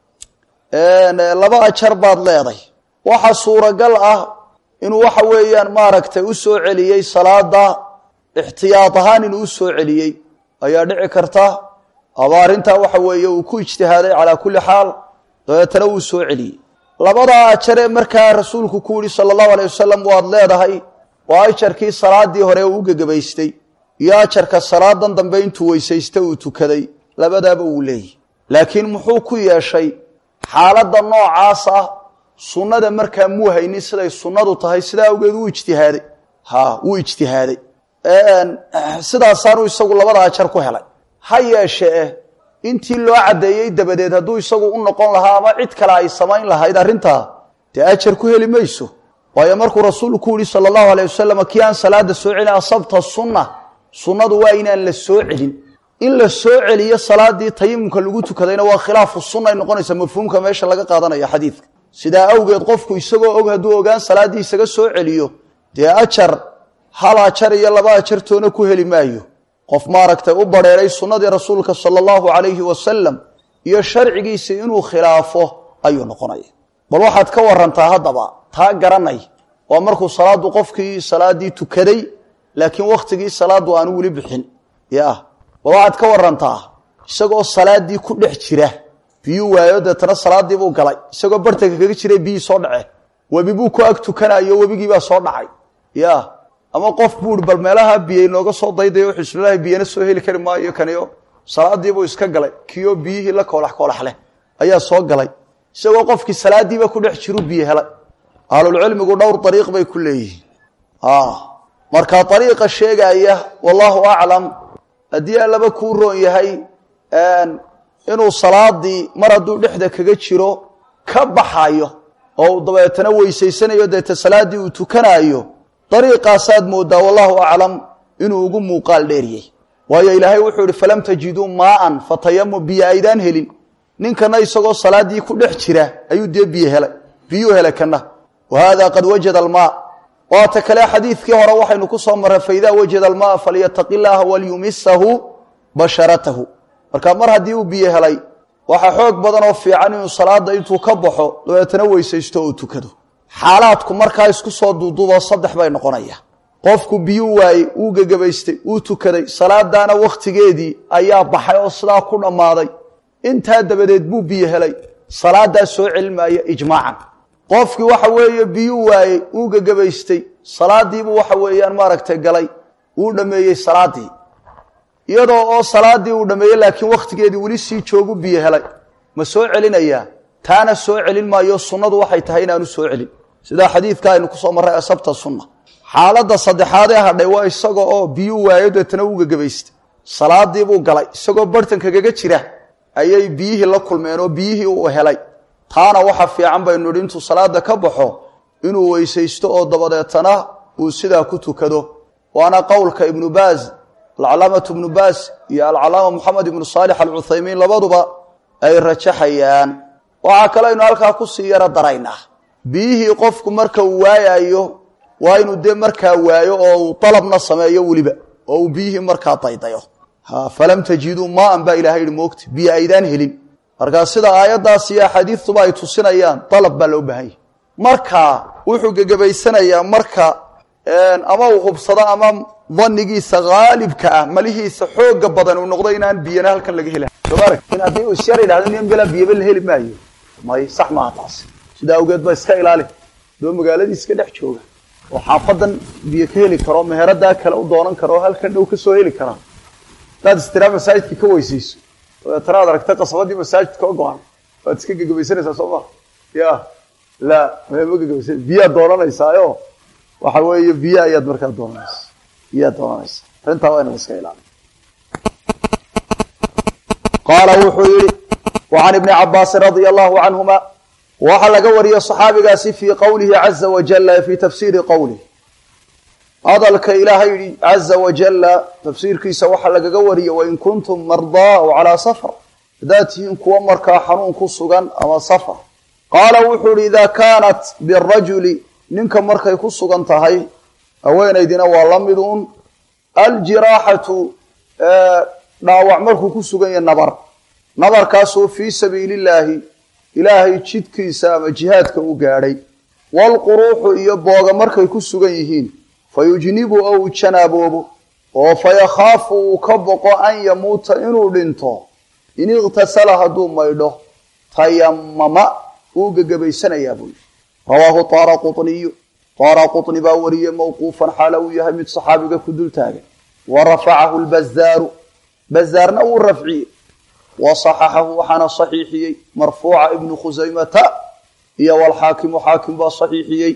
laba ajar baad leeday waxa suuragal ah inuu waxa weeyaan maaragtay u soo celiyey salaada ixtiyaad ahaan inuu u soo celiyey ayaa dhici karta aba arrintaa waxa weeye uu ku ijtihaaday calaa kulli xaal dabeetana wuu soo celiyey labadaa ajaree markaa rasuulku ku yihi sala allahu alay wasalam waad leedahay waa ajarkii salaadii hore uu gegebaystay iyo ajarka salaadan dambe intuu weysaysta uu tukaday labadaaba wuu leeyahy laakiin muxuu ku yeeshay xaaladda noocaas ah sunnada markaa muu haynin siday sunnadu tahay sidaa awgeed wuu ijtihaaday ha wuu ijtihaaday sidaasaanu isagu labada ajar ku helay ha yeeshee intii loo caddeeyey dabadeed hadduu isagu u noqon lahaa ama cid kale ay samayn lahayd arrintaa dee ajar ku heli mayso waayo markuu rasuulku yihi sala allahu alayh wasalam kii aan salaada soo celin asabta sunna sunnadu waa inaan la soo celin in la soo celiyo salaadii tayimumka lagu tukadayna waa khilaafu sunna ay noqonaysa mafhuumka meesha laga qaadanaya xadiidka sidaa awgeed qofku isagoo og hadduu ogaan salaaddii isaga soo celiyo dee ajar hal ajar iyo laba ajartoona ku heli maayo qof maaragtay u badheeray sunnadii rasuulka sala allahu calayhi wasalam iyo sharcigiisa inuu khilaafo ayuu noqonaya bal waxaad ka warantaa haddaba taa garanay waa markuu salaaddu qofkii salaaddii tukaday laakiin wakhtigii salaaddu aanu weli bixin ya bal waxaad ka warantaa isagoo salaaddii ku dhex jira biyuu waayo deetana salaadii buu galay isagoo bartanka kaga jiray biyii soo dhaceen webi buu ku ag tukanayo webigiibaa soo dhacay ya ama qof buu i bal meelaha biyo inooga soo daydayo xisbilahi biyana soo heli kari maayo kaniyo salaadiibuu iska galay kiyo biyihii la koolax koolax leh ayaa soo galay isagoo qofkii salaadiiba ku dhex jiru biyo helay ahlulcilmigu dhowr ariiq bay ku leeyihiin marka ariiqa sheegaya wallahu aclam haddii allaba kuu roon yahay inuu salaadii mar hadduu dhexda kaga jiro ka baxayo oo uu dabeetana weysaysanayo deeta salaaddii uu tukanaayo dariiqaasaad moodaa wallahu aclam inuu ugu muuqaal dheeriyey waayo ilaahay wuxuu ihi falam tajiduu maaan fatayamu biyo aydaan helin ninkana isagoo salaaddii ku dhex jira ayuu dee biyo helay biyuu helay kana wa haada qad wajada almaa waata kale xadiidkii hore waxaynu ku soo marray faidaa wajada almaa falyataqi llaaha walyumisahu basharatahu marka mar haddii uu biyo helay waxaa xoog badan oo fiican inuu salaada intuu ka baxo dabeetana weysaysto oo tukado xaalaadku markaa isku soo duuduuboo saddex bay noqonaya qofku biyuu waayey uu gegabaystay uu tukaday salaadaana wakhtigeedii ayaa baxay oo sidaa ku dhammaaday intaa dabadeed buu biyo helay salaadaa soo celinmaaya ijmaacan qofkii waxa weeye biyuu waayey uu gegabaystay salaadiibuu waxa weeyaan maaragtay galay uu dhammeeyey salaadii iyadoo oo salaadii uu dhameeyey laakiin wakhtigeedii weli sii joogu biyo helay ma soo celinayaa taana soo celin maayo sunnadu waxay tahay inaanu soo celin sidaa xadiidka aynu kusoo marray asabta sunna xaaladda saddexaadee hadhay waa isaga oo biyuu waayo deetana uu gegabaystay salaadiibuu galay isagoo bartankagaga jira ayay biyihii la kulmeen oo biyihii uu helay taana waxa fiican baynu idhi intuu salaada ka baxo inuu weysaysto oo dabadeetana uu sidaa ku tukado waana qowlka ibnu baaz alcalaamatu ibnu baas iyo alcalaama moxamed ibnu saalix alcuthaymiin labaduba ay rajaxayaan waxaa kale aynu halkaa kusii yaro daraynaa biyihii qofku marka uu waayayo waa inuu dee markaa waayo oo uu dalabna sameeyo weliba oo uu biyihii markaa daydayo falam tajiduu maaan baa ilahay yihi moogta biyo aydaan helin markaa sida aayaddaas iyo axaadiistuba ay tusinayaan dalab baa loo baahan yahy marka wuxuu gegabaysanayaa marka ama uu hubsado ama danigiisa haalibka ah malihiisa xooga badan uu noqdo inaan biyana halkan laga hela in haddii uu isyar yidhahdo nin belaa biyaba la heli maayo may sax maaha taas sidaa awgeed ba iska ilaali doo magaaladii iska dhex jooga oo xaafadan biyo ka heli karo meheradaa kale u doonan karo oo halkan dhow kasoo heli karaa hadaad istiraa masaajidka ka weysayso dabeetana ad aragta qasabadii masaajidka o go-an waad iska gegabaysanaysaa soo maa ya la ma gegabaysa biyaad doonanaysaayo waxa weeye biyo ayaad markaa doonanaysa biyaad doonanaysa arrintaa waa inad iska ilaali qaala wuxuu yihi وعn iبن cabاasi radي الlahu canهuma waxaa laga wariyey صaxaabigaasi fii qowlihi عaزa wajل fii tafsiiri qowlih hadalka ilaahay yihi عaزa wajala tafsiirkiisa waxaa lagaga wariyey wain kuntum marضىa w calىa sfr haddaad tihiin kuwa markaa xanuun ku sugan ama sfr qaala wuxuu yihi ida kaanat birajuli ninka markay ku sugan tahay haweenaydina waa la midun aljiraaxatu dhaawac markuu ku sugan yahay nabar nabarkaasoo fii sabiili illaahi ilaahay jidkiisa ama jihaadka u gaadhay waalquruuxu iyo booga markay ku sugan yihiin fa yujnibu oo uu janaaboobo oo fa yakhaafu uu ka boqo an yamuuta inuu dhinto in iqhtasala hadduu maydho tayamama wuu gegabaysanayaa buu yihi rawaahu taara quطniyu taara quطni baa wariyey mawquufan xaala uu yahay mid saxaabiga ku dul taagan wa rafacahu lbazaaru bazaarna wuu rafciyey wa صaxaxahu waxaana صaxiixiyey marfuuca ibnu khusaymata iyo walxaakimu xaakim baa صaxiixiyey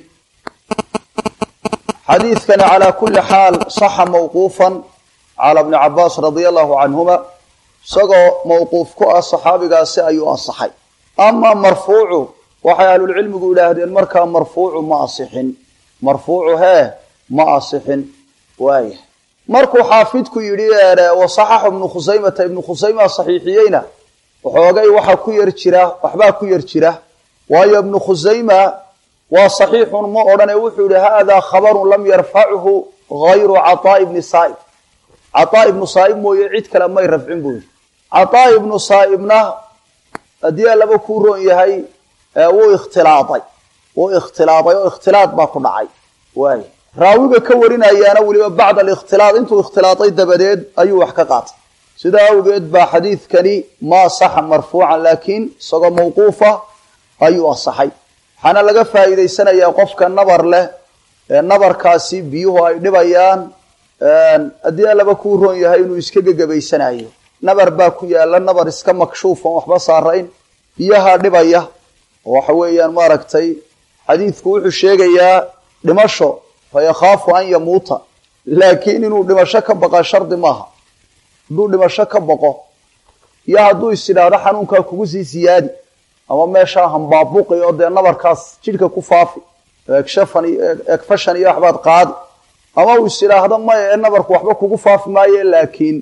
xadiidkani calaa kuli xaal صaxa mawquufan calى bni cabaas radia allahu canhuma isagoo mawquuf ku ah صaxaabigaasi ayuu asaxay ama marfuucu waxay ahlulcilmigu idhaahdeen markaa marfuucu ma asixin marfuucu hee ma asixin waaya markuu xaafidku yidhi wasaxaxu ibnu khusaymata ibnu khusayma saxiixiyeyna waxoogay waxaa ku yar jira waxbaa ku yar jira waayo ibnu khusayma waa saxiixun ma odhane wuxuu yihi haadaa khabarun lam yarfachu gayru cataa ibni saaib cataa ibnu saaib mooye cid kale may rafcin buu yihi cataa ibnu saaibna haddii alaba kuu roon yahay wuu ikhtilaaday wuu ikhtilaaday oo ikhtilaad baa ku dhacay waay raawiga ka warinayaana weliba bacda alikhtilaad intuu ikhtilaaday dabadeed ayuu wax ka qaatay sidaa awgeed baa xadiidkani ma asaxa marfuucan laakiin isagoo mawquufa ayuu asaxay waxaana laga faa'iidaysanayaa qofka nabar leh ee nabarkaasi biyuhu ay dhibayaan haddii allaba kuu roon yahay inuu iska gegabaysanayo nabar baa ku yaala nabar iska makshuufan waxba saarayn biyaha dhibaya oo waxa weeyaan maaragtay xadiidku wuxuu sheegayaa dhimasho fa yakhaafu an yamuuta laakiin inuu dhimasho ka baqa shardi maaha hadduu dhimasho ka baqo iyo hadduu is idhaahdo xanuunkaa kugu sii siyaadi ama meeshaa hambaabuqi oo dee nabarkaas jidhka ku faafi egshafan egfashan iyo waxbaad qaadi ama uu is idhaahdo maya ee nabarku waxba kugu faafi maaye laakiin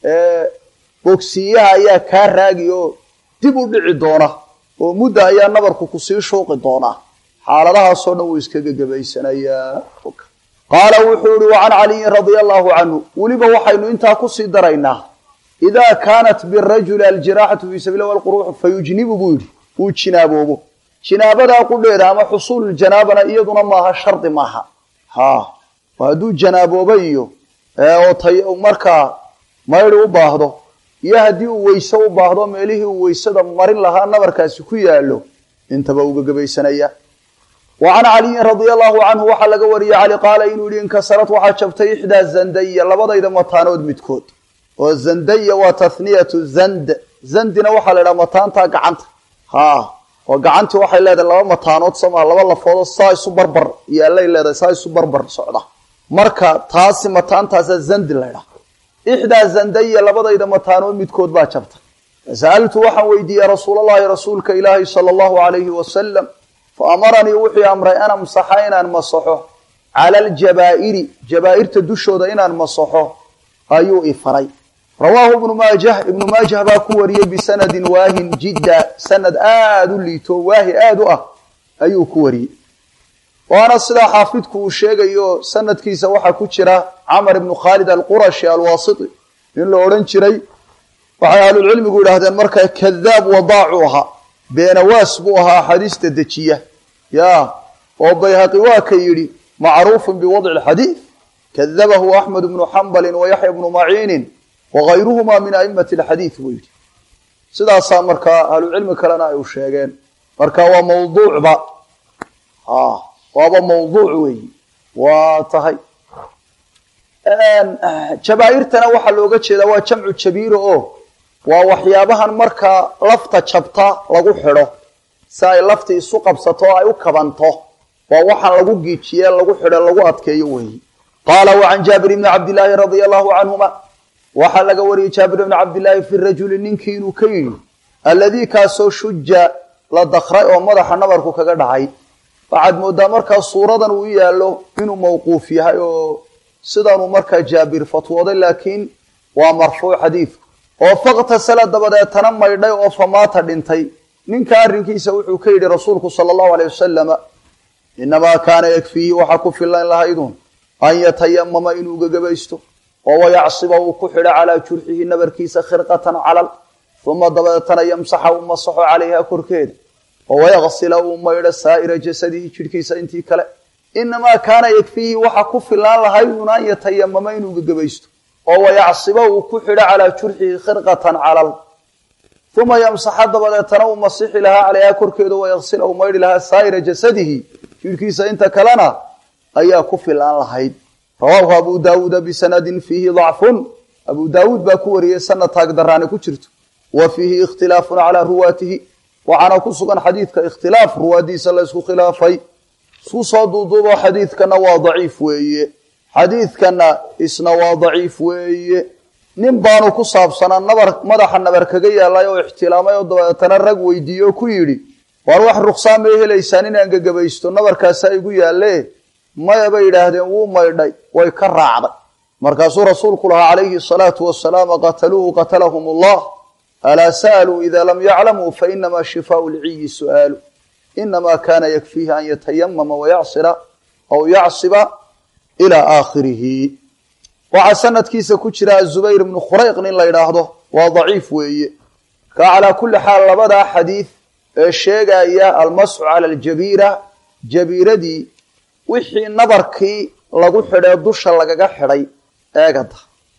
bogsiiyaha ayaa kaa raagi oo dib u dhici doona oo mudda ayaa nabarku kusii shuuqi doonaa xaaladahaasoo dhan wuu iska gegabaysanayaa qaala wuxuu yihi wa can caliyin radia allahu canhu weliba waxaynu intaa kusii daraynaa idaa kaanat birajuli aljiraaxatu fii sabili wlquruuxu fayujnibu buu yidhi uu jinaaboobo jinaabadaa qudheeda ama xusuululjanaabana iyaduna maaha shardi maaha ha hadduu janaaboobo iyo oo tay markaa maydi u baahdo iyo haddii uu weyse u baahdo meelihii uu weysada marin lahaa nabarkaasi ku yaalo intaba uga gebaysanaya wa can caliyin radia allahu canhu waxaa laga wariyey cali qaala inuu yihi inkasarad waxaa jabtay ixdaa zandaya labadayda mataanood midkood oo zandaya waa tathniyatu zand zandina waxaa la idhaha mataantaa gacanta ha oo gacantii waxay leedahay laba mataanood sama laba lafoodoo saa isu barbar yaallay leedahay saa isu barbar socda marka taasi mataantaasa zandi la ydhaha ixdaa zandaya labadayda mataanood midkood baa jabtay fasa'altu waxaan weydiiyey rasuulallahi rasuulka ilaahi sala allahu alayhi wasalam fa amaranii wuxuu amray an amsaxa inaan masaxo cala aljabaa'iri jabaa'irta dushooda inaan masaxo ayuu i faray rawaahu ibnu maajah ibnu maajah baa ku wariyey bisanadin waahin jidda sanad aada u liito waahi aada u ah ayuu ku wariyey waana sidaa xaafidku uu sheegayo sanadkiisa waxaa ku jira camar ibnu khaalid alqurashi alwaasiti in la odhan jiray waxay ahlulcilmigu yidhaahdeen markaa kadaab wadaacu ahaa beenawaas buu ahaa axaadiista dejiya ya oo bayhaqi waa ka yidhi macruufun biwadci lxadiid kadabahu axmed bnu xambalin wa yaxya bnu maciinin wagayruhuma min aimati alxadiid buu yidhi sidaasaa markaa ahlucilmi kalena ay u sheegeen marka waa mawduucba waaba mawduuc weeyi waa tahay jabaa'irtana waxaa looga jeedaa waa jamcu jabiiro oo waa waxyaabahan markaa lafta jabta lagu xidho si ay lafti isu qabsato o ay u kabanto waa waxaan lagu giijiye lagu xidho lagu adkeeyo weeyi qaala wa can jaabir ibni cabdillaahi radia allahu canhuma waxaa laga wariyey jaabir ibni cabdillaahi fi rajuli ninkii inuu ka yidhi alladii kaasoo shuja la dakray oo madaxa nabarku kaga dhacay waxaad moodaa markaa suuradan uu yaallo inuu mawquuf yahay oo sidanuu markaa jaabir fatwooday laakiin waa marfuuc xadiidku oo faktasala dabadeetana maydhay oo famaata dhintay ninka arrinkiisa wuxuu ka yidhi rasuulku sala allahu aleyh wasalama inamaa kaana yakfiihi waxaa ku filan lahaydun an yatayamama inuu gagabaysto oo wayacsiba uu ku xidho calaa jurxihi nabarkiisa khirqatan calal uma dabadeetana yamsaxa uu masaxo calayha korkeeda oo wayaksila uu maydho saa'ira jasadihi jidhkiisa intii kale inamaa kaana yakfiihi waxa ku filaan lahaydun an yatayamama inuu gagabaysto oo wayacsiba uu ku xidho calaa jurxihi khirqatan calal uma yamsaxa dabadeetana uu masixi lahaa calayha korkeeda wayaksila uu maydhi lahaa saa'ira jasadihi jidhkiisa inta kalena ayaa ku filaan lahayd rawaahu abu daawuuda bisanadin fiihi dacfun abu daawuud baa ku wariyey sanad taagdaraani ku jirto wa fiihi ikhtilaafun calaa ruwaatihi waxaana ku sugan xadiidka ikhtilaaf ruwaadiisa la ysku khilaafay isku soo duuduubo xadiidkana waa daciif weeye xadiidkana isna waa daciif weeye nin baanu ku saabsanaa nabar madaxa nabar kaga yaalay oo ixtilaamay oo dabeetana rag weydiiye oo ku yidhi waar wax ruksaan may helaysaan inaan gagabaysto nabarkaasaa igu yaalle maya bay yidhaahdeen wuu maydhay way ka raacday markaasuu rasuulku lahaa calayhi salaatu wasalaam qataluuhu qatalahum allah alaa sa'aluu ida lam yaclamuu fainamaa shifaau lciyi su'aalu inamaa kaana yakfiihi an yatayamama wayacsira aw yacsiba ilaa aakhirihi waxaa sanadkiisa ku jira azubayr ibnu khurayq nin la yidhaahdo waa daciif weeye ka calaa kulli xaal labadaa xadiid ee sheegaya almasxu cala aljabiira jabiiradii wixii nabarkii lagu xidhee dusha lagaga xidhay eegada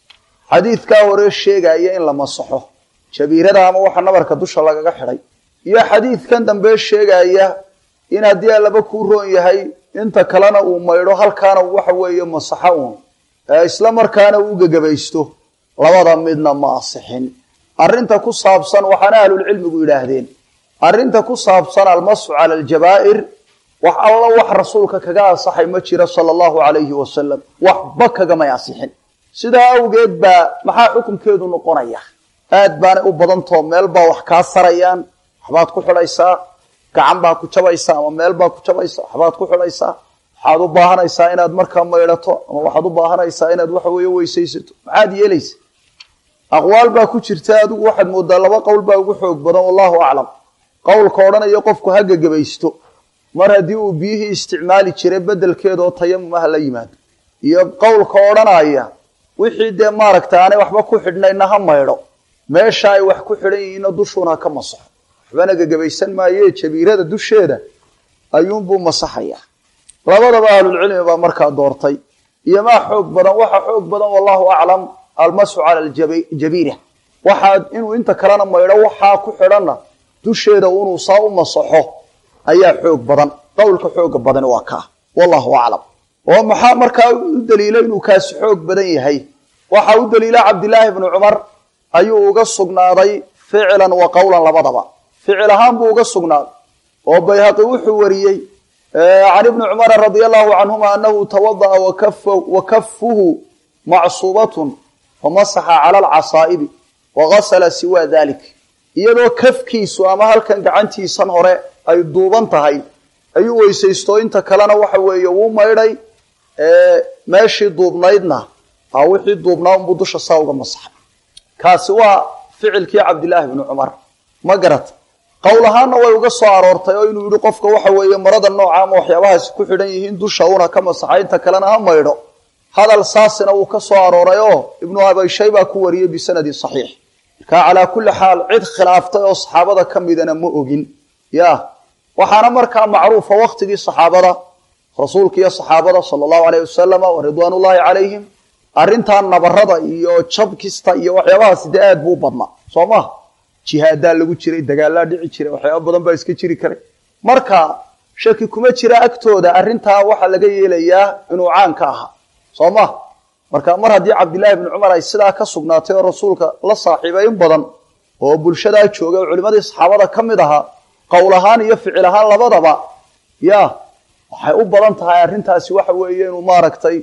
xadiidkaa hore sheegaya in la masaxo jabiirada ama waxa nabarka dusha lagaga xidhay iyo xadiidkan dambe sheegaya in haddii allaba kuu roon yahay inta kalena uu maydho halkaana waxa weeye masaxo uun isla markaana uu gegabaysto labada midna ma asixin arrinta ku saabsan waxaana ahlulcilmigu yidhaahdeen arrinta ku saabsan almasu cala aljabaa'ir wax alla wax rasuulka kaga ansaxay ma jiro sala allahu calayhi wasalam waxba kagamay ansixin sidaa awgeed baa maxaa xukunkeedu noqonaya aad baanay u badantao meel baa wax kaa sarayaan waxbaad ku xidhaysaa gacan baa ku jabaysaa ama meel baa ku jabaysa waxbaad ku xidhaysaa waxaad u baahanaysaa inaad markaa maydhato ama waxaad u baahanaysaa inaad waxa weeye weysaysato maxaad yeelaysa aqwaal baa ku jirta adigu waxaad moodaa laba qowl baa ugu xoog badan wallahu aclam qowlka odhanaya qofku ha gegabaysto mar haddii uu biyihii isticmaali jiray bedelkeeda oo tayamum ah la yimaado iyo qowlka odhanaya wixii dee maaragta aanay waxba ku xidhnayna ha maydho meesha ay wax ku xidhan yihiinna dushuuna ha ka masaxo waxbana gegabaysan maayee jabiirada dusheeda ayuunbuu masaxayaa labadaba ahlulcilmi baa markaa doortay iyo maa xoog badan waxa xoog badan wallahu aclam almasu cala aljabiira waxaa inuu inta kalena maydho waxaa ku xidhanna dusheeda inuu saa u masaxo ayaa xoog badan qowlka xooga badan waa kaa wallahu aclam oo maxaa markaa u daliila inuu kaasi xoog badan yahay waxa u daliila cabdilaahi bnu cumar ayuu uga sugnaaday ficlan wa qowlan labadaba ficil ahaan buu uga sugnaaday oo bayhaqi wuxuu wariyey can ibni cumara radia allahu canhuma anahu tawada'a wa kafuhu macsuubatun famasaxa cala alcasaa'ibi wagasala siwa dalik iyadoo kafkiisu ama halkan gacantiisan hore ay duuban tahay ayuu weysaysto inta kalena waxa weeye wuu maydhay meeshii duubnaydna a wixii duubnaa unbuu dusha saa uga masaxay kaasi waa ficilkii cabdilaahi bni cumar ma garata qowl ahaanna way uga soo aroortay oo inuu yihi qofka waxa weeye marada nooca ama waxyaabahaasi ku xidhan yihiin dusha una ka masaxay inta kalena ha maydho hadal saasina wuu ka soo arooray oo ibnu abayshay baa ku wariyey bisanadin saxiix markaa calaa kulli xaal cid khilaaftay oo saxaabada ka midana ma ogin ya waxaana markaa macruufa waktigii saxaabada rasuulka iyo saxaabada sala allahu alayh wasalam wa ridwaan ullahi calayhim arrintan nabarada iyo jabkista iyo waxyaabahaasi dee aad buu badnaa soo maha jihaadaa lagu jiray dagaalaa dhici jiray waxyaaba badan baa iska jiri karay marka shaki kuma jira agtooda arrintaa waxaa laga yeelayaa inuu caan ka ahaa soo ma marka mar haddii cabdillaahi bni cumar ay sidaa ka sugnaatay oo rasuulka la saaxiibay in badan oo bulshadaa joogay oo culimadii saxaabada ka mid ahaa qowl ahaan iyo ficil ahaan labadaba ya waxay u badan tahay arrintaasi waxa weeye inuu maaragtay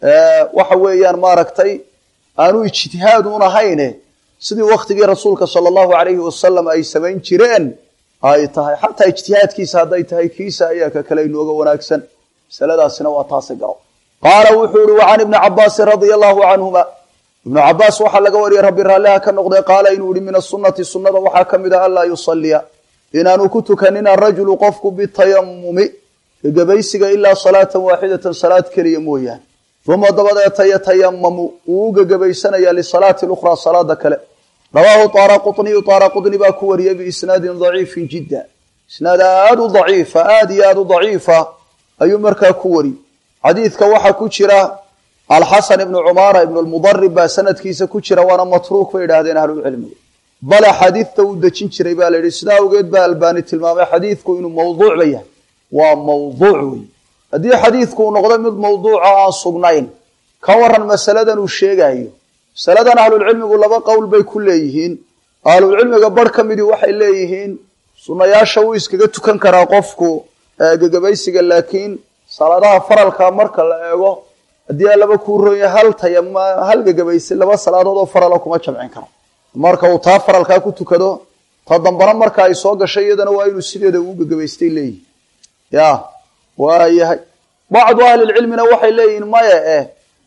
waxa weeyaan maaragtay aanu ijtihaad un ahayne sidii waktigii rasuulka sala allahu alayhi wasalam ay samayn jireen ay tahay xataa ijtihaadkiisa hadday tahay kiisa ayaa ka kale inooga wanaagsan masaladaasina waa taasi garo qaala wuxuu ihi wacan ibni cabaasin radia allahu canhuma ibnu cabaas waxaa laga wariyey rabbi raalliha ka noqday qaala inuu yihi min asunati sunnada waxaa ka mid ah anlaa yusaliya inaanu ku tukanin arajulu qofku bitayamumi gegabaysiga ilaa salaatan waaxidatan salaad keliya mooyaane uma dabadeeta yatayamamu wuu u gegabaysanaya lisalaati lukhraa salaada kale rawaahu taara quطniyu taara quطni baa ku wariyey biisnaadin daciifin jidda isnaad aad u daciifa aad iyo aad u daciifa ayuu markaa ku wariyey xadiidka waxaa ku jira alxasan ibnu cumaara ibnu lmudarib baa sanadkiisa ku jira waana matruuk bay idhaahdeen ahlucilmiga bale xadiidta uu dejin jiray baa la yidhi sidaa awgeed baa albaani tilmaamay xadiidku inuu mawduucba yahay waa mawduuc wey haddii xadiidku uu noqdo mid mawduuca aan sugnayn ka waran masaladan uu sheegayo masaladan ahlulcilmigu laba qowl bay ku leeyihiin ahlulcilmiga barh ka midii waxay leeyihiin sunnayaasha wuu iskaga tukan karaa qofku gegabaysiga laakiin salaadaha faralka marka la eego haddii laba kuu ronya hal tayama hal gegabaysi laba salaadood oo farala kuma jamcin karo marka uu taa faralkaa ku tukado ta dambana marka ay soo gashay iyadana waa inuu sideeda uu gegabaystay leeyihin ya waayahay bacdu ahlilcilmina waxay leeyihiin maya eh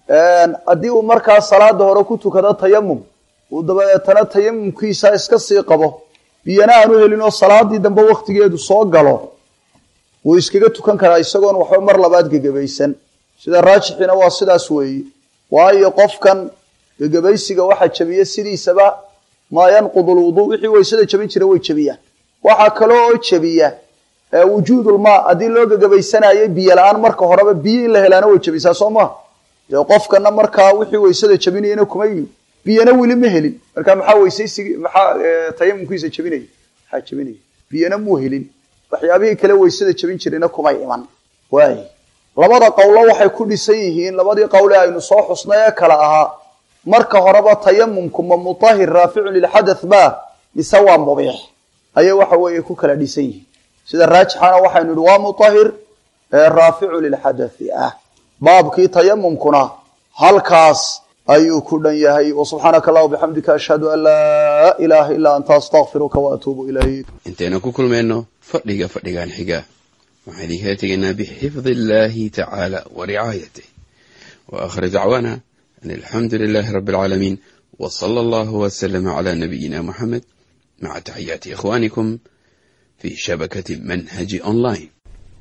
haddii uu markaa salaada hore ku tukado tayamum uu dabadeetana tayamumkiisa iska sii qabo biyana aanu helin oo salaadii dambe waktigeedu soo galo wuu iskaga tukan karaa isagoon waxba mar labaad gegabaysan sida raajixiina waa sidaas weeye waayo qofkan gegabaysiga waxa jabiya sidiisaba maa yanqudu lwuduu wixii waysada jabin jira way jabiyaan waxaa kaloo oo jabiya wujuudulmaa haddii loo gegabaysanayo biyo la-aan marka horeba biyo in la helaana way jabisaa soo maha dee qofkana markaa wixii waysada jabinayana kuma yimi biyana weli ma helin marka maxaa weysaysigi maxaa tayamumkiisa jebinaya maxaa jebinaya biyana muu helin waxyaabihii kale weysada jebin jirayna kumay iman waay labada qowlo waxay ku dhisan yihiin labadii qowle aynu soo xusnay ee kale ahaa marka horeba tayamumku ma mutahir raaficun lilxadath ba mise waa mubiix ayay waxa weeye ku kala dhisan yihiin sida raajixana waxaynu idhi waa mutahir ee raaficu lilxadathi ah baabkii tayamumkuna halkaas ayuu ku dhan yahay wsubxaanaka allah bixamdika ashhadu an laa ilaaha ilaa anta astaqfiruka waatuubu ilayk intaynu ku kulmayno fadhiga fadhigan xiga waxaan idinkala tegaynaa bixifdi illahi tacaala wa ricaayatih wa aakhir dacwaana an alxamdu lilahi rabi alcaalamiin w sala allahu wslama cla nabiyina muxamed maca taxiyaati ikhwanikum fi shabakati manhaji online